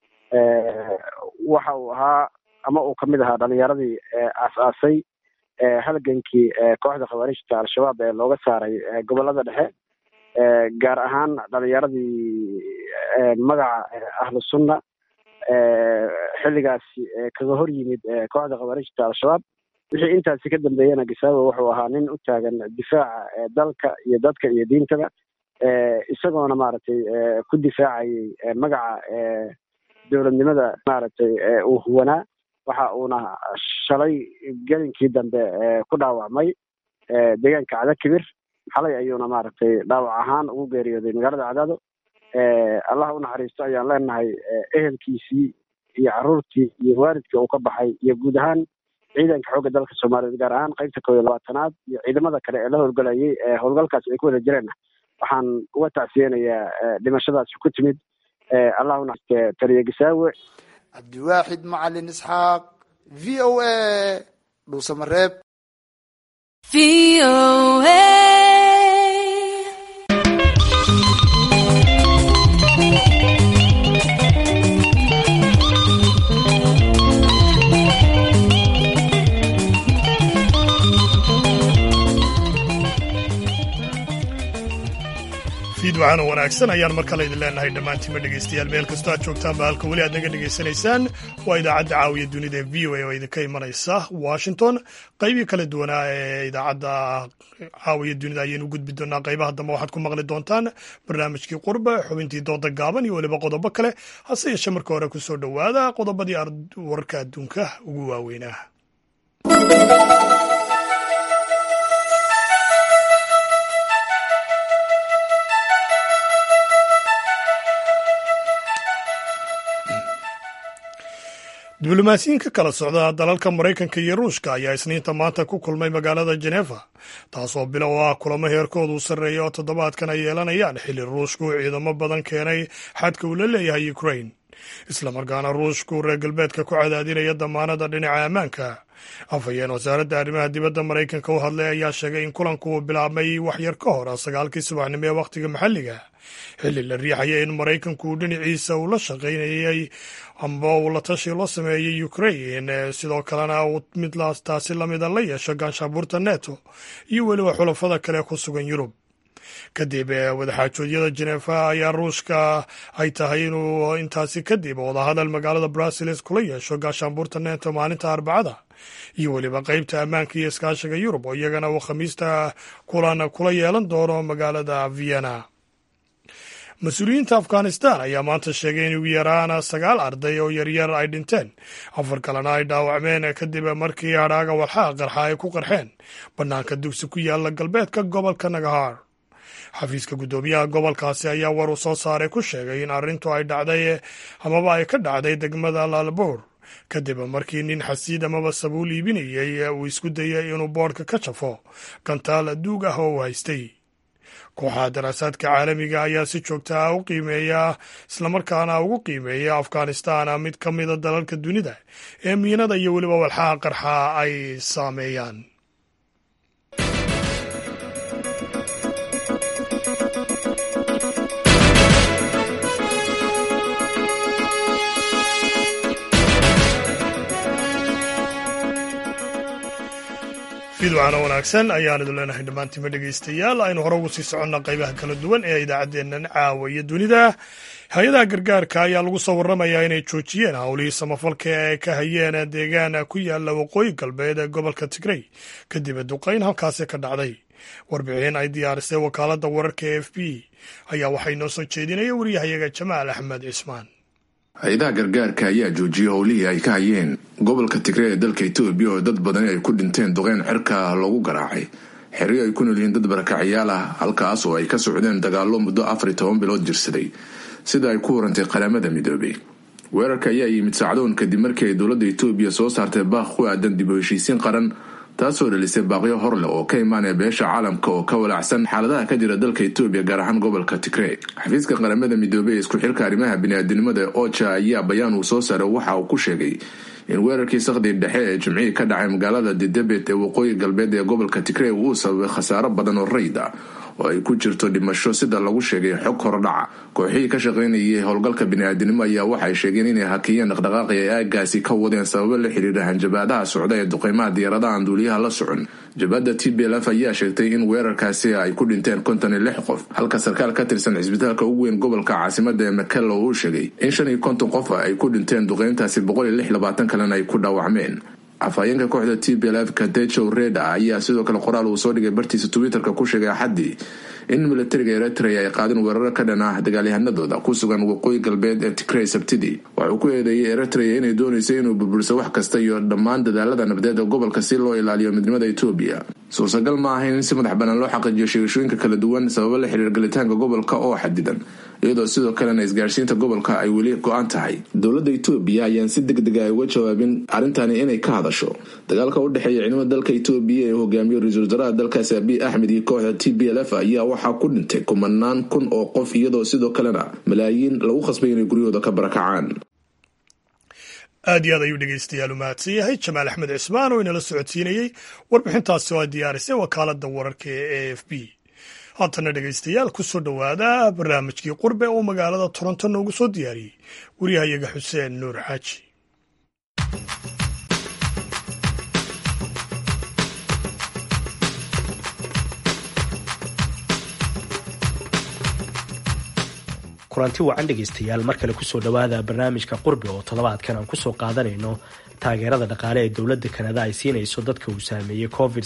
waxa uu ahaa ama uu kamid ahaa dhalinyaradii aas-aasay halgankii kooxda khawaarijta al-shabaab ee looga saaray gobolada dhexe gaar ahaan dhalinyaradii magaca ahlu sunna xilligaasi kaga hor yimid kooxda khawaarijta al-shabaab wixii intaasi ka dambeeyana gasaawe wuxuu ahaa nin u taagan difaaca dalka iyo dadka iyo diintaba isagoona maaragtay ku difaacayay magaca dowladnimada maaragtay uu huwanaa waxa uuna shalay gelinkii dambe ku dhaawacmay deegaanka cadakibir xalay ayuuna maaragtay dhaawac ahaan ugu geeriyooday magaalada cadaado allah unaxariisto ayaan leenahay ehelkiisii iyo caruurtii iyo waalidkii uu ka baxay iyo guud ahaan ciidanka xoogga dalka soomaaliyeed gaar ahaan qeybta koob iyo labaatanaad iyo ciidamada kale ee la howlgalayay ee howlgalkaas ay ku wada jireenna waxaan uga tacsiyeynayaa dhimashadaasi ku timid allah unaxariiste taliye gasaawe cabdiwaaxid macalin isxaaq v o a dhuusamareeb fiid waxaana wanaagsan ayaan mar kale idin leenahay dhammaantiinma dhegaystayaal meel kastoo aad joogtaanba halka weli aad naga dhegaysanaysaan waa idaacadda caawiya dunida ee v o a oo idinka imanaysa washington qaybii kala duwanaa ee idaacadda caawiya dunida ayaynu gudbi doonaa qaybaha dambe waxaad ku maqli doontaan barnaamijkii qurba xubintii dooda gaaban iyo weliba qodobo kale hase yeeshe marka hore kusoo dhowaada qodobadii wararka adduunka ugu waaweynaa diblomaasiyiin ka kala socda dalalka maraykanka iyo ruushka ayaa isniinta maanta ku kulmay magaalada jenefa taasoo bilow ah kulamo heerkoodu sarreeya oo toddobaadkan ay yeelanayaan xilli ruushku uu ciidamo badan keenay xadka uu la leeyahay ukrain islamarkaana ruushku reer galbeedka ku cadaadinaya damaanada dhinaca ammaanka afhayeen wasaaradda arrimaha dibadda maraykanka u hadlay ayaa sheegay in kulanku uu bilaabmay waxyar ka hor sagaalkii subaxnimo ee wakhtiga maxalliga xilli la riixaya in maraykanku uu dhinaciisa uu la shaqaynayay amba uu la tashi loo sameeyey ukrain sidoo kalena uu mid taasi lamida la yeesho gaanshaabuurta neto iyo weliba xulafada kale ku sugan yurub kadib wadaxaajoodyada jenefa ayaa ruushka ay tahay inuu intaasi kadib wadahadal magaalada bruseles kula yeesho gaashaanbuurta neto maalinta arbacada iyo weliba qeybta ammaanka iyo iskaashiga yurub oo iyagana uu khamiista kulan kula yeelan doono magaalada vienna mas-uuliyiinta afghanistan ayaa maanta sheegay in ugu yaraan sagaal arday oo yaryar ay dhinteen afar kalena ay dhaawacmeen kadib markii hadhaaga walxaha qarxa ay ku qarxeen bannaanka dugsi ku yaala galbeedka gobolka nagahar xafiiska guddoomiyaha gobolkaasi ayaa war uu soo saaray ku sheegay in arrintu ay dhacday amaba ay ka dhacday degmada laalbour kadib markii nin xasiid amaba sabuul iibinayay uu isku dayay inuu boodhka ka jafo gantaal duug ah oo uu haystay kooxaha daraasaadka caalamiga ayaa si joogta ah u qiimeeya islamarkaana ugu qiimeeya afghanistan mid ka mida dalalka dunida ee miinada iyo weliba walxaha qarxa ay saameeyaan fiidwacana wanaagsan ayaan idin leenahay dhammaantiima dhegaystayaal aynu hore ugu sii soconna qaybaha kala duwan ee idaacaddeennan caawa iyo dunida hay-adaha gargaarka ayaa lagu soo warramayaa inay joojiyeen howlihii samafalka ee ay ka hayeen deegaan ku yaala waqooyi galbeed ee gobolka tigrey kadib duqayn halkaasi ka dhacday warbixin ay diyaarisay wakaaladda wararka e f b ayaa waxay noo soo jeedinaya wariyahayaga jamaal axmed cismaan hay-adaha gargaarka ayaa joojiyey howlihii ay ka hayeen gobolka tigre ee dalka etoobiya oo dad badani ay ku dhinteen duqeyn cirka loogu garaacay xeryo ay ku nool yihiin dad barakacyaal ah halkaas oo ay ka socdeen dagaallo muddo afar iyo toban bilood jirsaday sida ay ku warantay qaramada midoobay weerarka ayaa yimid sacdoon kadib markii ay dowladda etoobiya soo saartay baaq ku aadan dib u heshiisiin qaran taasoo dhalisay baaqyo horleh oo ka imaanaya beesha caalamka oo ka walaacsan xaaladaha ka jira dalka etoobiya gaar ahaan gobolka tigre xafiiska qaramada midoobey ee isku xilka arrimaha biniaadinimada oja ayaa bayaan uu soo saaray waxa uu ku sheegay in weerarkii sakhdii dhexe ee jimcihii ka dhacay magaalada didebet ee waqooyi galbeed ee gobolka tigre uu sababay khasaaro badan oo rayd ah oo ay ku jirto dhimasho sida lagu sheegay xog hordhaca kooxihii ka shaqaynayay howlgalka biniaadinimo ayaa waxay sheegeen inay hakiyeen dhaqdhaqaaqi ay aagaasi ka wadeen sababo la xiriira hanjabaadaha socda ee duqeymaha diyaaradaha aan duuliyaha la socon jabhadda t b lf ayaa sheegtay in weerarkaasi ay ku dhinteen konton iyo lix qof halka sarkaal ka tirsan cisbitaalka ugu weyn gobolka caasimada ee makelo uu sheegay in shan iyo konton qof ay ku dhinteen duqeyntaasi boqol iyo lix labaatan kalena ay ku dhaawacmeen afhayeenka kooxda t b lf kadejow reda ayaa sidoo kale qoraal uu soo dhigay bartiisa twitterka ku sheegay axaddii in militariga eritrea ay qaadeen weeraro ka dhan ah dagaalyahanadooda ku sugan waqooyi galbeed ee tigrey sabtidii waxauu ku eedeeyey eritrea inay doonaysay inuu burburiso wax kasta iyo dhammaan dadaalada nabadeed ee gobolka si loo ilaaliyo midnimada etoobiya suurtagal ma ahayn in si madax bannaan loo xaqiijiyo sheegashooyinka kala duwan sababo la xiriir galitaanka gobolka oo xadidan iyadoo sidoo kalena isgaarsiinta gobolka ay weli go-an tahay dowladda etoobiya ayaan si deg dega ay uga jawaabin arrintani inay ka hadasho dagaalka u dhexeeya ciidamada dalka etoobiya ee hogaamiyo ra-iisul wasaaraha dalkaasi abiy axmed iyo kooxda t b lf ayaa waxaa ku dhintay kumanaan kun oo qof iyadoo sidoo kalena malaayiin lagu khasbay inay guryahooda ka barakacaan aad iyo aad ayuu dhegeystayaal u mahadsan yahay jamaal axmed cismaan oo inala socodsiinayey warbixintaasi oo ay diyaarisay wakaaladda wararka ee a f b haatana dhegeystayaal ku soo dhowaada barnaamijkii qurbe oo magaalada toronto noogu soo diyaariyey wariyahayaga xuseen nuur xaaji kulanti wacan dhegaystayaal mar kale kusoo dhowaada barnaamijka qurbi oo toddobaadkan aan kusoo qaadanayno taageerada dhaqaale ee dowladda kanada ay siinayso dadka uu saameeyey covid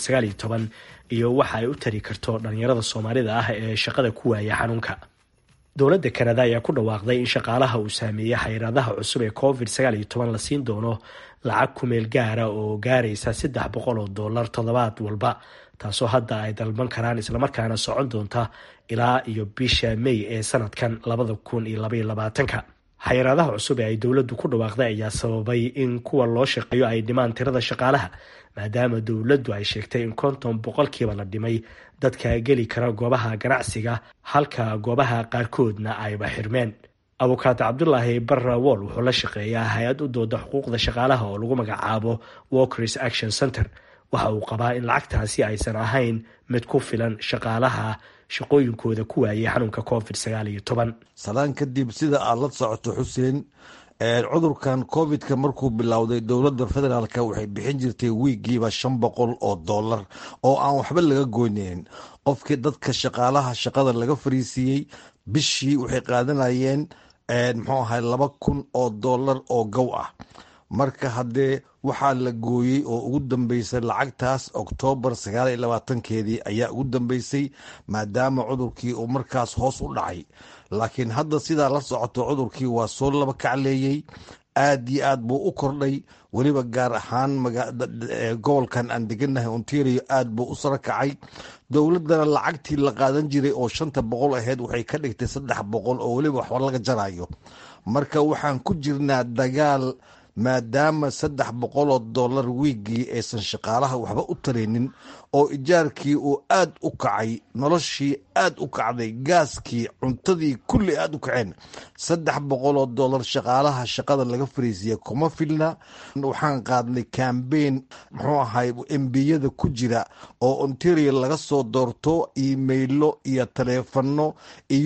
iyo waxa ay u tari karto dhalinyarada soomaalida ah ee shaqada ku waaya xanuunka dowladda kanada ayaa ku dhawaaqday in shaqaalaha uu saameeyey xayiraadaha cusub ee covid la siin doono lacag kumeel gaara oo gaaraysa saddex boqol oo dollar toddobaad walba taasoo hadda ay dalban karaan islamarkaana socon doonta ilaa iyo bisha may ee sanadkan labada kun iyo labaiyo labaatanka xayiraadaha cusub ee ay dowladdu ku dhawaaqday ayaa sababay in kuwa loo shaqeeyo ay dhimaan tirada shaqaalaha maadaama dowladdu ay sheegtay in konton boqolkiiba la dhimay dadka geli kara goobaha ganacsiga halka goobaha qaarkoodna ayba xirmeen abukaate cabdulaahi barra wool wuxuu la shaqeeyaa hay-ad u dooda xuquuqda shaqaalaha oo lagu magacaabo walkers action center waxa uu qabaa in lacagtaasi aysan ahayn mid ku filan shaqaalaha shaqooyinkooda ku waayay xanuunka covid salaan kadib sida aad la socoto xuseen cudurkan covidka markuu bilowday dowladda federaalk waxay bixin jirtay wiigiiba shan boqol oo dollar oo aan waxba laga goynayn qofkii dadka shaqaalaha shaqada laga fariisiiyey bishii waxay qaadanayeen muxuu ahay laba kun oo dollar oo gow ah marka haddee waxaa la gooyey oo ugu dambeysay lacagtaas oktoobar sagaal iyo labaatankeedii ayaa ugu dambeysay maadaama cudurkii uu markaas hoos u dhacay laakiin hadda sidaa la socoto cudurkii waa soo laba kacleeyey aad iyo aad buu u kordhay weliba gaar ahaan gobolkan aan deganahay ontario aad buu u sara kacay dowladana lacagtii la qaadan jiray oo shanta boqol aheyd waxay ka dhigtay saddex boqol oo weliba waxba laga jarayo marka waxaan ku jirnaa dagaal maadaama saddex boqol oo dollar wiigii aysan shaqaalaha waxba u taraynin oo ijaarkii uu aad u kacay noloshii aad u kacday gaaskii cuntadii kulli aad u kaceen saddex boqol oo dollar shaqaalaha shaqada laga fariisiya kuma filna waxaan qaadnay kambeyn muxuu ahay embiyada ku jira oo ontario laga soo doorto imailo iyo taleefano iyo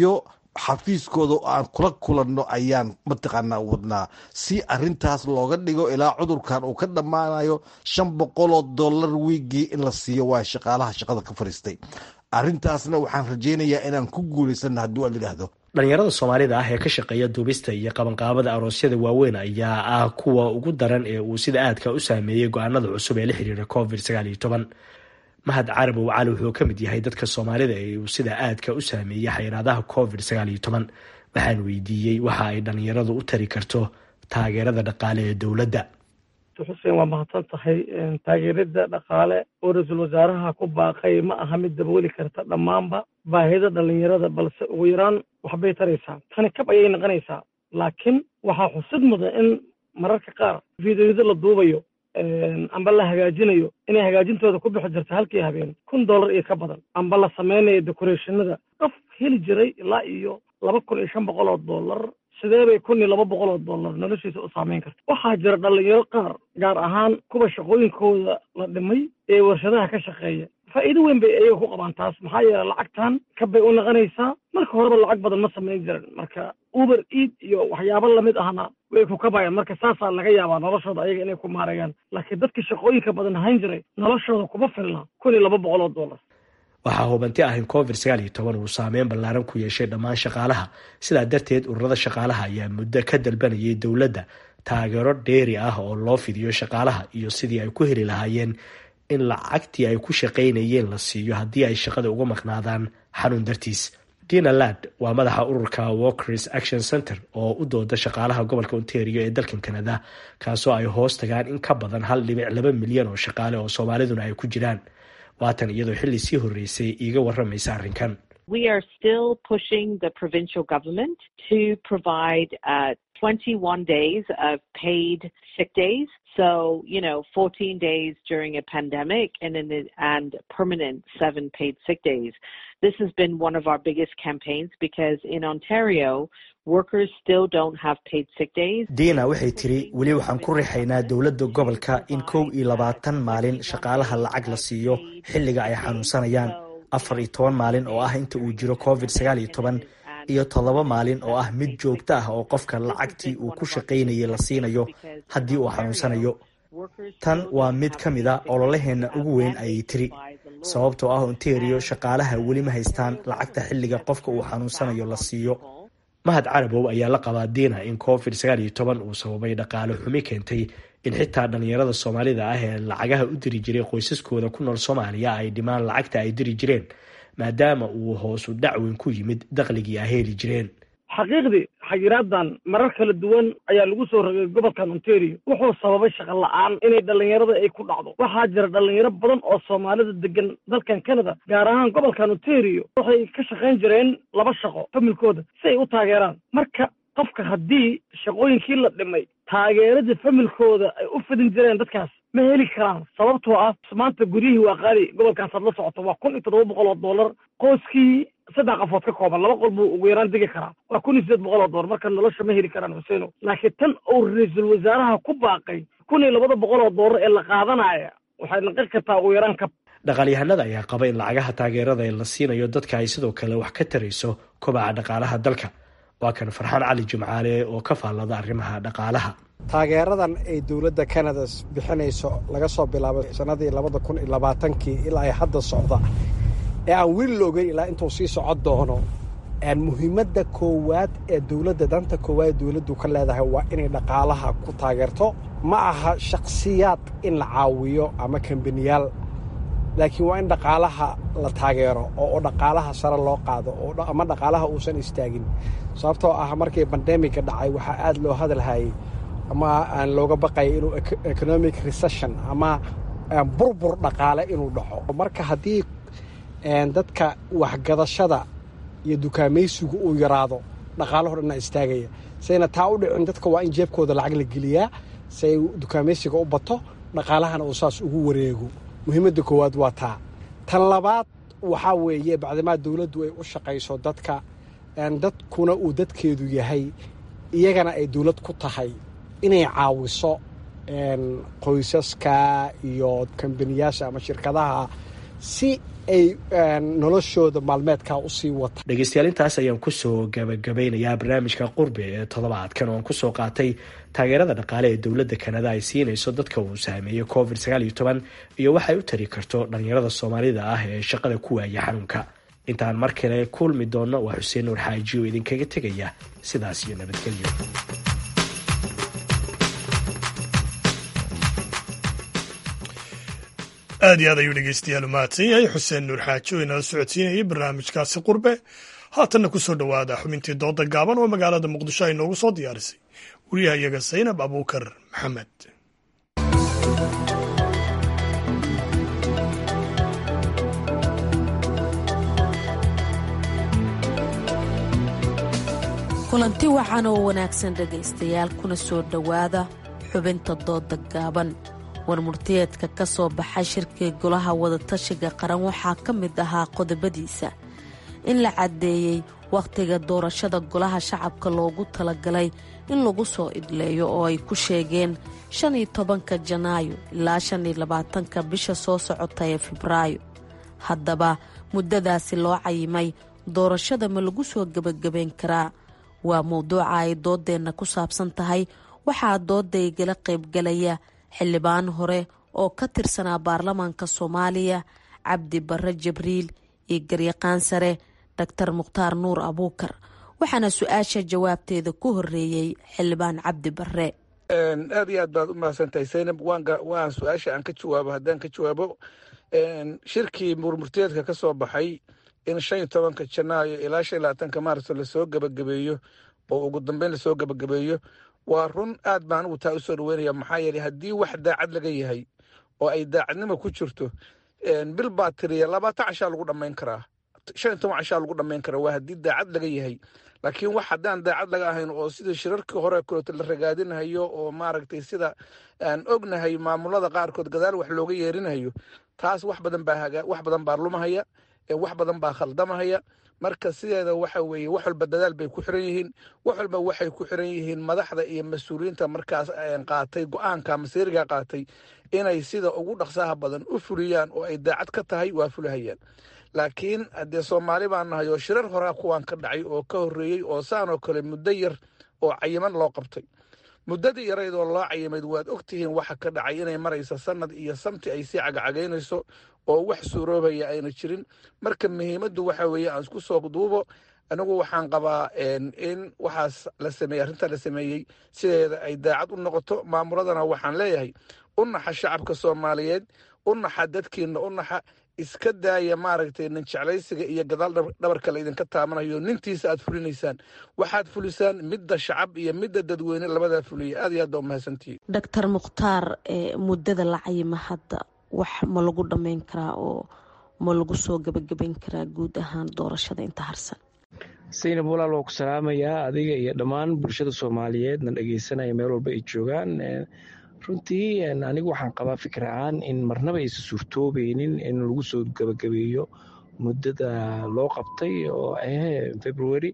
xafiiskooda aan kula kulanno ayaan mataqaanaa wadnaa si arintaas looga dhigo ilaa cudurkan uu ka dhammaanayo shan boqoloo dollar wiigii in la siiyo waa shaqaalaha shaqada ka fariistay arintaasna waxaan rajaynayaa inaan ku guulaysana haddii aan yidhaahdo dhalinyarada soomaalida ah ee ka shaqeeya duubista iyo qabanqaabada aroosyada waaweyn ayaa ah kuwa ugu daran ee uu sida aadka u saameeyey go-aanada cusub ee la xiriira covid sagaal iyo toban mahad carabow cali wuxuu ka mid yahay dadka soomaalida ee uu sida aadka u saameeyey xayiraadaha covid sagaal iyo toban waxaan weydiiyey waxa ay dhalinyaradu u tari karto taageerada dhaqaale ee dowladda xuseen waa mahadsan tahay taageerada dhaqaale oo ra-iisul wasaaraha ku baaqay ma aha mid dabaweli karta dhammaanba baahida dhalinyarada balse ugu yaraan waxbay taraysaa tani kab ayay noqonaysaa laakiin waxaa xusid mudan in mararka qaar fideoyada la duubayo amba la hagaajinayo inay hagaajintooda ku bixi jirta halkii habeen kun dollar iyo ka badan amba la sameynayo decorationada qof heli jiray ilaa iyo laba kun iyo shan boqol oo dollar sidee bay kun iyo laba boqol oo dollar noloshiisa u saameyn karta waxaa jira dhalinyaro qaar gaar ahaan kuwa shaqooyinkooda la dhimay ee warshadaha ka shaqeeya faa'iido weyn bay ayaga ku qabaan taas maxaa yeele lacagtan kabbay u noqonaysaa marka horeba lacag badan ma samayn jiran marka uber eid iyo waxyaabo lamid ahna way ku kabayaan marka saasaa laga yaabaa noloshooda ayaga inay ku maarayaan laakiin dadkii shaqooyinka badan hayn jiray noloshooda kuma filna kun iyo laba boqol oo dollar waxaa hubanti ah in covid sagaal iyo toban uu saameyn ballaaran ku yeeshay dhammaan shaqaalaha sidaa darteed ururada shaqaalaha ayaa muddo ka dalbanayay dowladda taageero dheeri ah oo loo fidiyo shaqaalaha iyo sidii ay ku heli lahaayeen in lacagtii ay ku shaqaynayeen la siiyo haddii ay shaqada uga maqnaadaan xanuun dartiis dina lad waa madaxa ururka walkers action center oo u dooda shaqaalaha gobolka ontario ee dalkan canada kaasoo ay hoos tagaan in ka badan hal dhibic laba milyan oo shaqaale oo soomaaliduna ay ku jiraan waatan iyadoo xilli sii horreysay iiga waramaysa arrinkan We are still pushing the provincial government to provide uh, 21 days of paid sick days. So, you know, 14 days during a pandemic and then the, and permanent seven paid sick days. This has been one of our biggest campaigns because in Ontario, workers still don't have paid sick days. diina waxay tiri weli waxaan ku rixaynaa dowladda gobolka in kow iyo labaatan maalin shaqaalaha lacag la siiyo xilliga ay xanuunsanayaan afar iyo toban maalin oo ah inta uu jiro covid sagaal iyo toban iyo toddoba maalin oo ah mid joogto ah oo qofka lacagtii uu ku shaqaynayay la siinayo haddii uu xanuunsanayo tan waa mid ka mid a ololaheenna ugu weyn ayay tiri sababtoo ah ontario shaqaalaha weli ma haystaan lacagta xilliga qofka uu xanuunsanayo la siiyo mahad carabow ayaa la qabaa diina in covid sagaal iyo toban uu sababay dhaqaale xumi keentay in xitaa dhalinyarada soomaalida ah ee lacagaha u diri jiray qoysaskooda ku nool soomaaliya ay dhimaan lacagta ay diri jireen maadaama uu hoosu dhacweyn ku yimid dakhligii ay heli jireen xaqiiqdii xayiraadan marar kala duwan ayaa lagu soo rogay gobolkan ontario wuxuu sababay shaqo la-aan inay dhalinyarada ay ku dhacdo waxaa jira dhalinyaro badan oo soomaalida degan dalkan canada gaar ahaan gobolkan ontario waxay ka shaqayn jireen laba shaqo familkooda si ay u taageeraan marka qofka haddii shaqooyinkii la dhimay taageerada familkooda ay u fidin jireen dadkaas ma heli karaan sababtoo ah maanta guryihii waa qaali gobolkaasaad la socoto waa kun iyo toddoba boqol oo dollar qoyskii saddex qafood ka kooban laba qol buu ugu yaraan degi karaa waa kun iyo sideed boqol oo dollar marka nolosha ma heli karaan xuseeno laakiin tan uu ra-iisul wasaaraha ku baaqay kun iyo labada boqol oo dollar ee la qaadanaya waxay noqon kartaa ugu yaraan kab dhaqaalyahanada ayaa qaba in lacagaha taageerada ee la siinayo dadka ay sidoo kale wax ka tarayso kobaca dhaqaalaha dalka waa kan farxaan cali jimcaale oo ka faallada arrimaha dhaqaalaha taageeradan ay dowladda canada bixinayso laga soo bilaabo sanadii labada kun iyo labaatankii ilaa ay hadda socda ee aan weli la ogeyn ilaa intuu sii socon doono muhiimadda koowaad ee dowladda danta koowaad ee dowladdu ka leedahay waa inay dhaqaalaha ku taageerto ma aha shakhsiyaad in la caawiyo ama kambaniyaal laakiin waa in dhaqaalaha la taageero oo dhaqaalaha sare loo qaado ama dhaqaalaha uusan istaagin sababtoo ah markii bandemiga dhacay waxaa aad loo hadalhayay ama aan looga baqaya inuu economic recession ama burbur dhaqaale inuu dhaco marka haddii dadka waxgadashada iyo dukaamaysigu uu yaraado dhaqaalaho dhanna istaagaya sayna taa u dhicin dadka waa in jeebkooda lacag la geliyaa si ay dukaamaysiga u bato dhaqaalahana uu saas ugu wareego muhiimadda koowaad waa taa tan labaad waxaa weeye bacdimaa dowladdu ay u shaqayso dadka dadkuna uu dadkeedu yahay iyagana ay dowlad ku tahay inay caawiso qoysaska iyo kambaniyaasha ama shirkadaha si ay noloshooda maalmeedkaa usii wata dhegeystayaal intaas ayaan kusoo gabagabeynayaa barnaamijka qurbi ee toddobaadkan oo aan kusoo qaatay taageerada dhaqaale ee dowladda kanada ay siinayso dadka uu saameeyey covid sagaal iyo toban iyo waxay u tari karto dhalinyarada soomaalida ah ee shaqada ku waaya xanuunka intaan mar kale kulmi doonno waa xuseen nuur xaaji oo idinkaga tegaya sidaas iyo nabadgelyo aad iyo aad ayuu dhegeystayaal u mahadsan yahay xuseen nuur xaaji oo inala socodsiinayay barnaamijkaasi qurbe haatanna ku soo dhowaada xubintii dooda gaaban oo magaalada muqdisho ay noogu soo diyaarisay wariyaha iyaga saynab abuukar maxamed kulanti wacan oo wanaagsan dhegaystayaal kuna soo dhowaada xubinta dooda gaaban warmurtiyeedka ka soo baxay shirkii golaha wadatashiga qaran waxaa ka mid ahaa qodobadiisa in la caddeeyey wakhtiga doorashada golaha shacabka loogu talagalay in lagu soo idleeyo oo ay ku sheegeen shan iyo tobanka janaayo ilaa shan iyo labaatanka bisha soo socota ee febraayo haddaba muddadaasi loo cayimay doorashada ma lagu soo gebagabayn karaa waa mowduuca ay doodeenna ku saabsan tahay waxaa dooda igala qaybgalaya xildhibaan hore oo ka tirsanaa baarlamaanka soomaaliya cabdi barre jibriil iyo garyaqaan sare doctor mukhtaar nuur abuukar waxaana su-aasha jawaabteeda ku horeeyey xildhibaan cabdi barre aad iyo aad baad u mahadsantahay saynab waan su-aasha aan ka jawaabo haddaan ka jawaabo shirkii murmurteedka ka soo baxay in shan iyo tobanka janaayo ilaa shan iyo labaatanka maarso lasoo gebagabeeyo oo ugu dambeyn lasoo gebagabeeyo waa run aad baan anigu taa usoo dhaweynaya maxaa yeeley haddii wax daacad laga yahay oo ay daacadnimo ku jirto bil baa tiriya labaatan cashaa lagu dhammayn karaa shan iyo toban cashaa lagu dhammayn karaa waa haddii daacad laga yahay laakiin wax haddaan daacad laga ahayn oo sida shirarkii hore kaleeto la ragaadinayo oo maaragtay sida aan ognahay maamulada qaarkood gadaal wax looga yeerinayo taas wax badan baa haga wax badan baa lumahaya wax badan baa khaldamahaya marka sideeda waxa weeye wax walba dadaal bay ku xiran yihiin wax walba waxay ku xiran yihiin madaxda iyo mas-uuliyiinta markaas qaatay go-aanka masiiriga qaatay inay sida ugu dhaqsaha badan u fuliyaan oo ay daacad ka tahay waa fulahayaan laakiin haddee soomaali baan nahay oo shirar horaa kuwaan ka dhacay oo ka horreeyey oo saan oo kale muddo yar oo cayiman loo qabtay muddadii yaraydoo loo cayimayd waad ogtihiin waxa ka dhacay inay maraysa sanad iyo samti ay sii cagacagaynayso oo wax suuroobaya ayna jirin marka muhiimaddu waxa weeye aan isku soo duubo anigu waxaan qabaa in waxaas la sameeyey arrintaa la sameeyey sideeda ay daacad u noqoto maamuladana waxaan leeyahay u naxa shacabka soomaaliyeed u naxa dadkiina u naxa iska daaya maaragtay nin jeclaysiga iyo gadaal dhabarka la idinka taabanayo nintiisa aad fulinaysaan waxaad fulisaan midda shacab iyo midda dadweyne labadaa fuliya aad iyo aad baa umahadsantihiin doctor mukhtaar muddada la cayima hadda wax ma lagu dhammayn karaa oo ma lagu soo gebagabayn karaa guud ahaan doorashada inta harsan saynab walaal waa ku salaamayaa adiga iyo dhammaan bulshada soomaaliyeed na dhegeysanaya meel walba ay joogaan runtii anigu waxaan qabaa fikir ahaan in marnaba aysan suurtoobeynin in lagu soo gebagabeeyo muddada loo qabtay oo ah february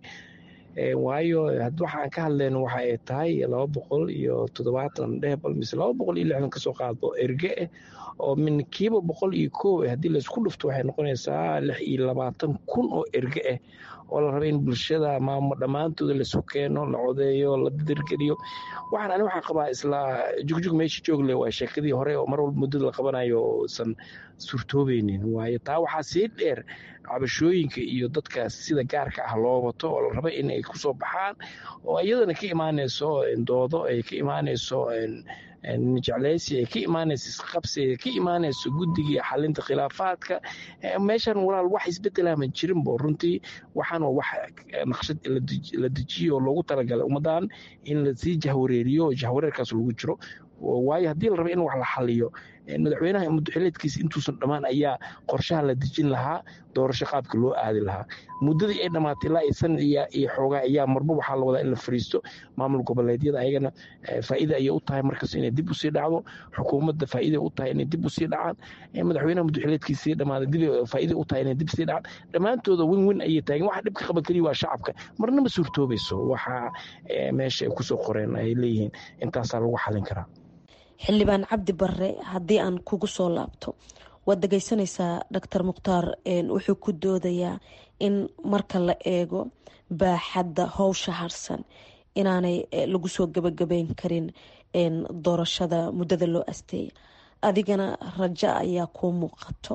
waayo waxaan ka hadlayno waxa ay tahay laba boqol iyo toddobaatan dhehbal mise laba boqol iyo lixdan kasoo qaado erge ah oo min kiiba boqol iyo koow ah haddii laysku dhufto waxay noqonaysaa lix iyo labaatan kun oo erge ah oo la raba in bulshada maamo dhammaantooda laisu keeno la codeeyo la dirgeliyo waxaan ani waxaan qabaa isla jugjug meesha joogle waa sheekadii hore oo mar walba muddada la qabanayo oosan suurtoobeynin waayo taa waxaa sii dheer cabashooyinka iyo dadka sida gaarka ah loo wato oo la raba in ay kusoo baxaan oo iyadana ka imaanayso doodo ay ka imaanayso jecleysi ay ka imaanayso isqabsi ay ka imaanayso guddigii xalinta khilaafaadka meeshan walaal wax isbedelama jirinbo runtii waxaan waa wax naqshad la dejiyo oo loogu talagalay ummadan in lasii jahwareeriyo jahwareerkaas lagu jiro waayo haddii la raba in wax la xaliyo madaxweynaha muddoxileedkiisa intuusan dhammaan ayaa qorshaha la dejin lahaa doorasho qaabka loo aadi lahaa muddadii ay dhammaatay ilaa sanad iyo xoogaa ayaa marba waxaa la wadaa in la fariisto maamul goboleedyada ayagana faa'iida ayay u tahay markas inay dib usii dhacdo xukuumadda faa'iida u tahay inay dib usii dhacaan madaxweynaha muddoxileedkiisa sii dhamaaday dib faa'iida u tahay inay dib sii dhacaan dhammaantooda win win ayay taagan waxa dhibka qaba keliya waa shacabka marnaba suurtoobayso waxa meesha ay kusoo qoreen ay leeyihiin intaasaa lagu xalin karaa xildhibaan cabdi barre haddii aan kugu soo laabto waad dhegeysanaysaa doctor mukhtaar wuxuu ku doodayaa in marka la eego baaxadda howsha harsan inaanay lagu soo gabagabeyn karin doorashada muddada loo asteeya adigana rajo ayaa kuu muuqato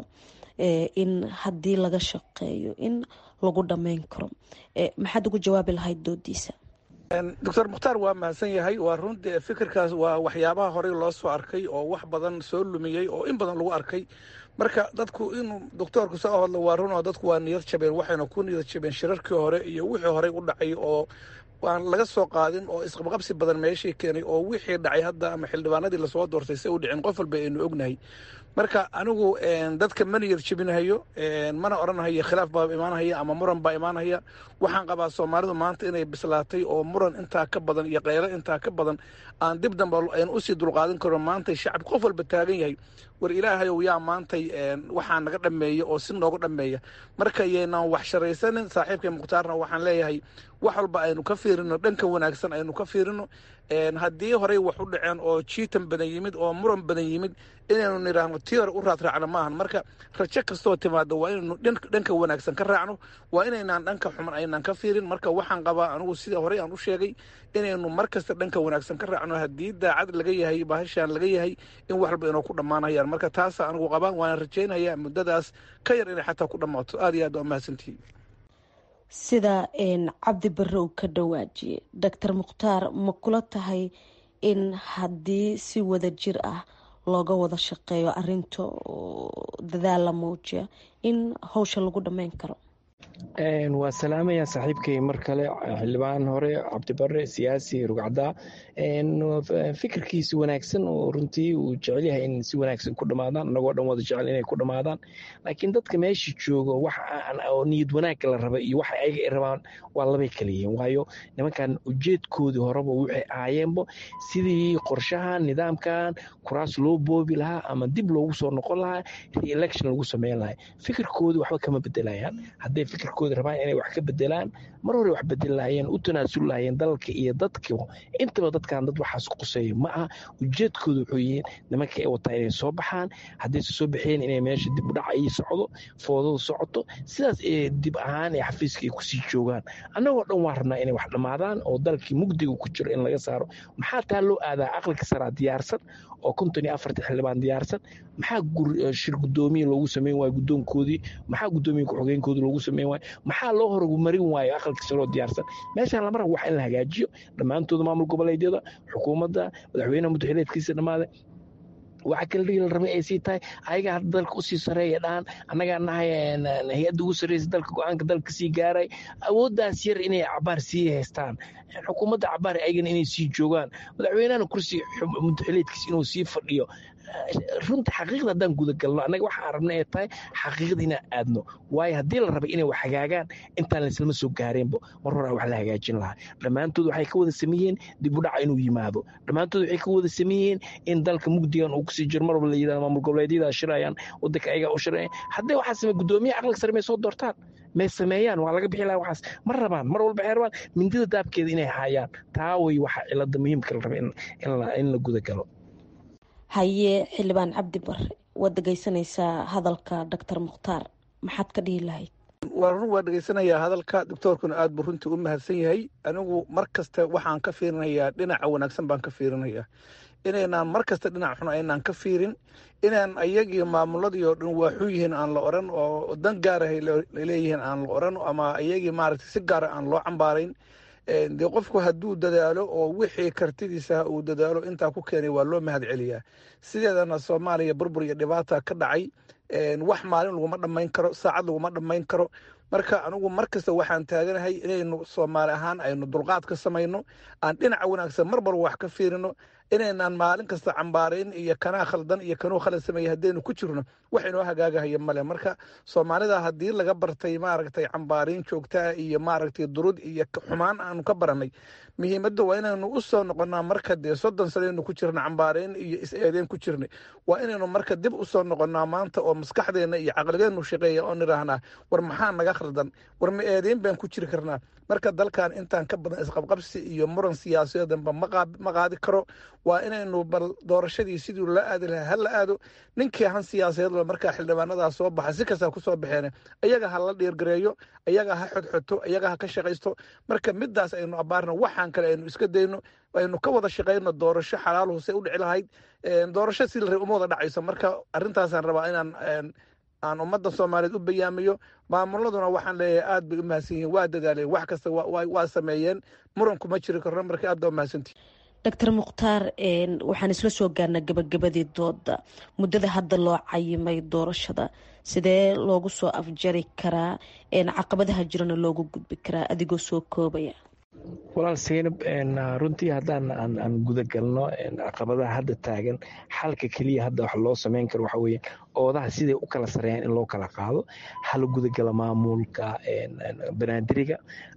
in haddii laga shaqeeyo in lagu dhammeyn karo maxaad ugu jawaabi lahayd doodiisa doctor mukhtaar waa mahadsan yahay waa runtii fikirkaas waa waxyaabaha horey loo soo arkay oo wax badan soo lumiyey oo in badan lagu arkay marka dadku inuu doctoorku soo hadlo waa run oo dadku waa niyad jabeen waxayna ku niyad jabeen shirarkii hore iyo wixii horey u dhacay oo aan laga soo qaadin oo isqabqabsi badan meeshii keenay oo wixii dhacay hadda ama xildhibaanadii lasoo doortay se u dhicin qof walba aynu ognahay marka anigu dadka mana yar jebinahayo mana odhanhayo khilaaf baa imaanhaya ama muran baa imaanhaya waxaan qabaa soomaalidu maanta inay bislaatay oo muran intaa ka badan iyo qaylo intaa ka badan aan dib dambe aynu usii dulqaadan karo maantay shacab qof walba taagan yahay war ilaahayow yaa maantay waxaa naga dhammeeya oo si nooga dhammeeya marka yaynaan wax sharaysanin saaxiibkay mukhtaarna waxaan leeyahay wax walba aynu ka fiirino dhanka wanaagsan aynu ka fiirino haddii horey wax u dhaceen oo jiitan badan yimid oo muran badan yimid inaynu nidhaahno tii hore u raadraacno maahan marka rajo kastoo timaado waa inaynu dhanka wanaagsan ka raacno waa inaynaan dhanka xuman aynaan ka fiirin marka waxaan qabaa anigu sida horey aan u sheegay inaynu mar kasta dhanka wanaagsan ka raacno haddii daacad laga yahay bahashaan laga yahay in wax walba inoo ku dhammaanayaan marka taasa anigu qabaan waana rajaynayaa muddadaas ka yar inay xataa ku dhammaato aad iyo aad waa mahadsantihi sida cabdi bare uu ka dhawaajiyey doctor mukhtaar ma kula tahay in haddii si wada jir ah looga wada shaqeeyo arinta dadaal la muujiya in howsha lagu dhammeyn karo waa salaamaya saaxiibkay mar kale xildhibaan hore cabdibare siyaasi rugcaddaa fikirkiisi wanaagsan oo runtii uu jecel yahay in si wanaagsan ku dhamaadaan anagoo dhan wada jecel inay ku dhamaadaan laakiin dadka meesha joogo wax oo niyad wanaagga la raba iyo waxa ayaga ay rabaan waa labay kala yihiin waayo nimankan ujeedkoodii horeba waxay ahaayeenbo sidii qorshahan nidaamkan kuraas loo boobi lahaa ama dib loogu soo noqon lahaa re-election lagu sameyn lahaa fikirkoodii waxba kama bedelayaan hadday fikirkooda rabaan inay wax ka bedelaan mar hore wax bedeli lahayeen u tanaasul lahayeen dalka iyo dadka intaba dadkan dad waxaas quseeya ma aha ujeedkooda wuxuu yihiin nimanka ay wataa inay soo baxaan haddayse soo baxeen inay meesha dib u dhac ay socdo foodadu socoto sidaas ee dib ahaan ee xafiiska ay kusii joogaan annagoo dhan waa rabnaa inay wax dhammaadaan oo dalkii mugdiga ku jiro in laga saaro maxaa taa loo aadaa aqalka saraa diyaarsan oo konton iyo afartan xildhibaan diyaarsan maxaa shir guddoomiye loogu sameyn waayo guddoonkoodii maxaa guddoomiye ku-xogeenkoodii loogu sameyn waayo maxaa loo horumarin waayo aqalka saroo diyaarsan meeshaan lama rabo wax in la hagaajiyo dhammaantooda maamul goboleedyada xukuumadda madaxweynaha muddaxileedkiisa dhammaada waxa kala dhigi la rabay ay sii tahay ayaga hadda dalka usii sareeya dhahan annagaa nahay hay-adda ugu sarreysa dalka go-aanka dalka sii gaaray awooddaas yar inay cabaar sii haystaan xukuumadda cabaar ayagana inay sii joogaan madaxweynahana kursi muddaxileedkiisa inuu sii fadhiyo runta xaqiiqda haddaan gudagalno annaga waxaan arabna ay tahay xaqiiqda inaan aadno waayo haddii la rabay inay wax hagaagaan intaan laislama soo gaareenbo mar horaa wax la hagaajin lahaa dhammaantood waxay ka wada sameeyeen dib u dhaca inuu yimaado dhammaantood waxay ka wada sameeyeen in dalka mugdigan uu kusii jiro mar walba la yidhahdo maamul goboleedyada shirayaan wadanka ayagaa u shiraya haddii waxaa samey guddoomiyaha aqalka sare may soo doortaan may sameeyaan waa laga bixi lahaa waxaas ma rabaan mar walba waxay rabaan mindida daabkeeda inay haayaan taa way waxa cilada muhiimka la raba in la gudagalo haye xildhibaan cabdi bare waad dhegeysanaysaa hadalka doctor mukhtaar maxaad ka dhihi lahayd waa run waa dhegeysanayaa hadalka doctoorkuna aad buu runtii u mahadsan yahay anigu mar kasta waxaan ka fiirinayaa dhinaca wanaagsan baan ka fiirinayaa inaynaan mar kasta dhinac xun aynaan ka fiirin inaan ayagii maamuladii oo dhan waaxu yihiin aan la oran oo dan gaarahay leeyihiin aan la oran ama ayagii maaragtay si gaara aan loo cambaarayn dee qofku hadduu dadaalo oo wixii kartidiisa uu dadaalo intaa ku keenay waa loo mahad celiyaa sideedana soomaaliya burbur iyo dhibaata ka dhacay wax maalin laguma dhammayn karo saacad laguma dhammayn karo marka anigu mar kasta waxaan taaganahay inaynu soomaali ahaan aynu dulqaad ka samayno aan dhinaca wanaagsan marbar wax ka fiirino inaynaan maalin kasta cambaarayn iyo kanaa khaldan iyo kanuu khalad sameeyey haddaynu ku jirno wax inoo hagaagahaya male marka soomaalida haddii laga bartay maaragtay cambaarayn joogtaa iyo maaragtay durud iyo xumaan aanu ka baranay muhiimadda waa inaynu u soo noqonnaa marka dee soddon sanaynu ku jirna cambaarayn iyo is-eedeyn ku jirnay waa inaynu marka dib u soo noqonnaa maanta oo maskaxdeenna iyo caqligeennu shaqeeya oo nidhaahnaa war maxaa naga khaldan war ma eedeyn baan ku jiri karnaa marka dalkan intaan ka badan isqabqabsi iyo muran siyaasadanba ma qaadi karo waa inaynu bal doorashadii sidii la aadi lahaa ha la aado ninkii han siyaasadeed markaa xildhibaanadaa soo baxa si kastaa kusoo baxeen ayaga ha la dhiirgareeyo ayaga ha xodxoto ayaga ha ka shaqaysto marka midaas aynu abaarno waxaan kale aynu iska dayno aynu ka wada shaqayno doorasho xalaaluhu say u dhici lahayd doorasho si la uma wada dhacayso marka arrintaasaan rabaa inaan aan ummadda soomaaliyeed u bayaamiyo maamuladuna waxaan leeyahay aad bay u mahadsan yihiin waa dadaaleen wax kasta waa sameeyeen muranku ma jiri karno marka aad baa u mahadsantihi doctor mukhtaar waxaan isla soo gaarnaa gabagabadii dooda muddada hadda loo cayimay doorashada sidee loogu soo afjari karaa caqabadaha jirana loogu gudbi karaa adigoo soo koobaya walaal seynab runtii haddaan aan gudagalno caqabadaha hadda taagan xalka keliya hadda wax loo sameyn karo waxa weeye oodaha siday u kala sareeyaan in loo kala qaado hala gudagala maamulka banaadiriga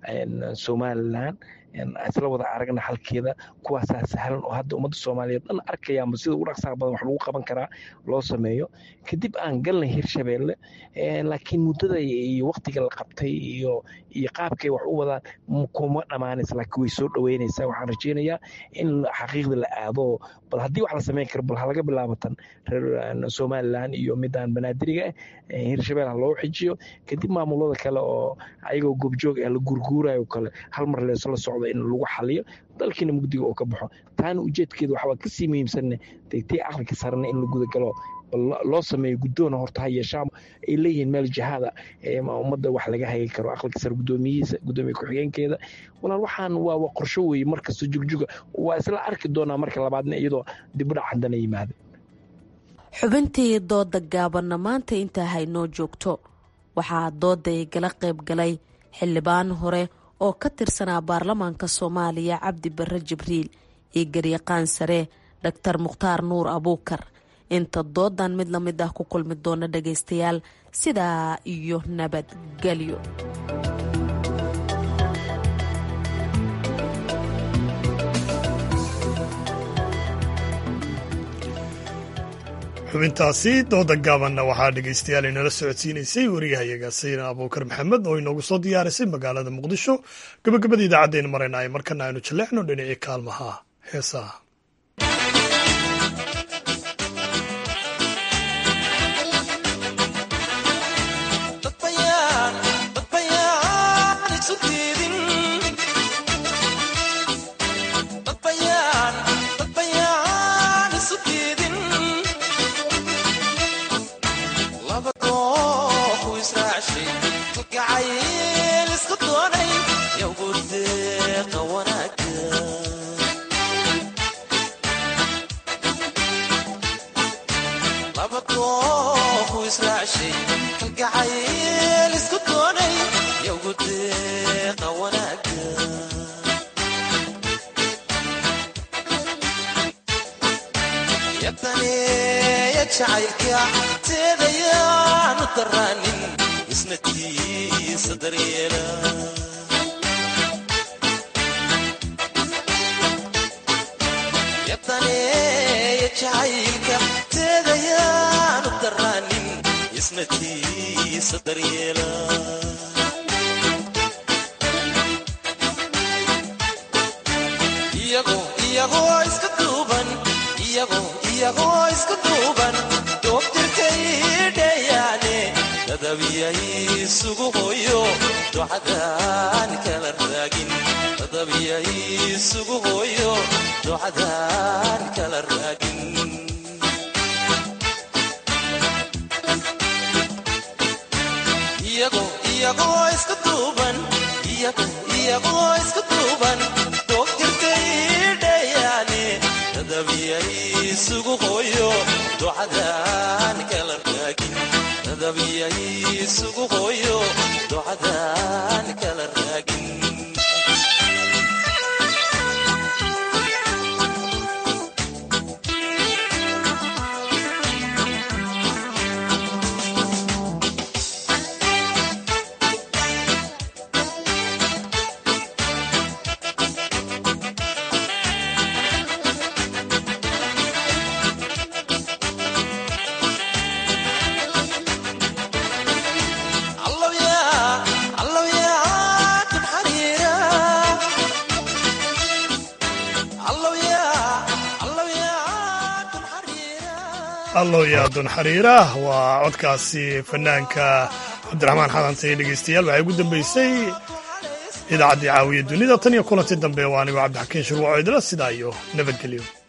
somalilan isla wada aragna xalkeeda kuwaasaa sahlan oo hadda ummadda soomaaliyeed dhan arkayaanba sida ugu dhaqsaha badan wax lagu qaban karaa loo sameeyo kadib aan galnay hirshabeelle laakiin muddada iyo waqtiga la qabtay iyo iyo qaabkay wax u wadaan kuma dhammaanaysa laakiin way soo dhaweynaysaa waxaan rajeynayaa in xaqiiqda la aado bal haddii wax la sameyn karo bal halaga bilaabatan reer somalilan iyo midaan banaadiriga ah hirshabelle ha loo xijiyo kadib maamulada kale oo ayagoo goobjoog ah la gurguurayo kale hal mar leesla socdo in lagu xaliyo dalkiina mugdiga oo ka baxo taana ujeedkeeda waxbaa kasii muhiimsanne degtay aqalka sarena in la gudagalo loo sameeyo guddoona horta ha yeeshaan ay leeyihiin meel jihaada ummadda wax laga hagi karo aqalka sare guddoomiyihiisa guddoomiye ku-xigeenkeeda walaal waxaan waa qorsho weeye markasta jugjuga waa isla arki doonaa marka labaadna iyadoo dibudhac haddana yimaada xubintii dooda gaabanna maanta intaa haynoo joogto waxaa dooda ay gala qayb galay xildhibaan hore oo ka tirsanaa baarlamaanka soomaaliya cabdi barre jibriil iyo garyaqaan sare dhaktar mukhtaar nuur abuukar inta doodan mid la mid ah ku kulmi doona dhagaystayaal sidaa iyo nabadgelyo xubintaasi dooda gaabanna waxaa dhegaystayaal inala socodsiinaysay wariyahayaga sayna abuukar maxamed oo inoogu soo diyaarisay magaalada muqdisho gabagabada idaacaddeena maraynaay markana aynu jaleecno dhinacii kaalmaha heesaha allow yaadun xariira waa codkaasi fanaanka cabdiraxmaan xadantay dhegeystayaal waxay ugu dambeysay idaacaddii caawiya dunida tan iyo kulanti dambe waa anigo cabdixakiin shurwaco idla sidaa iyo nabadgelyo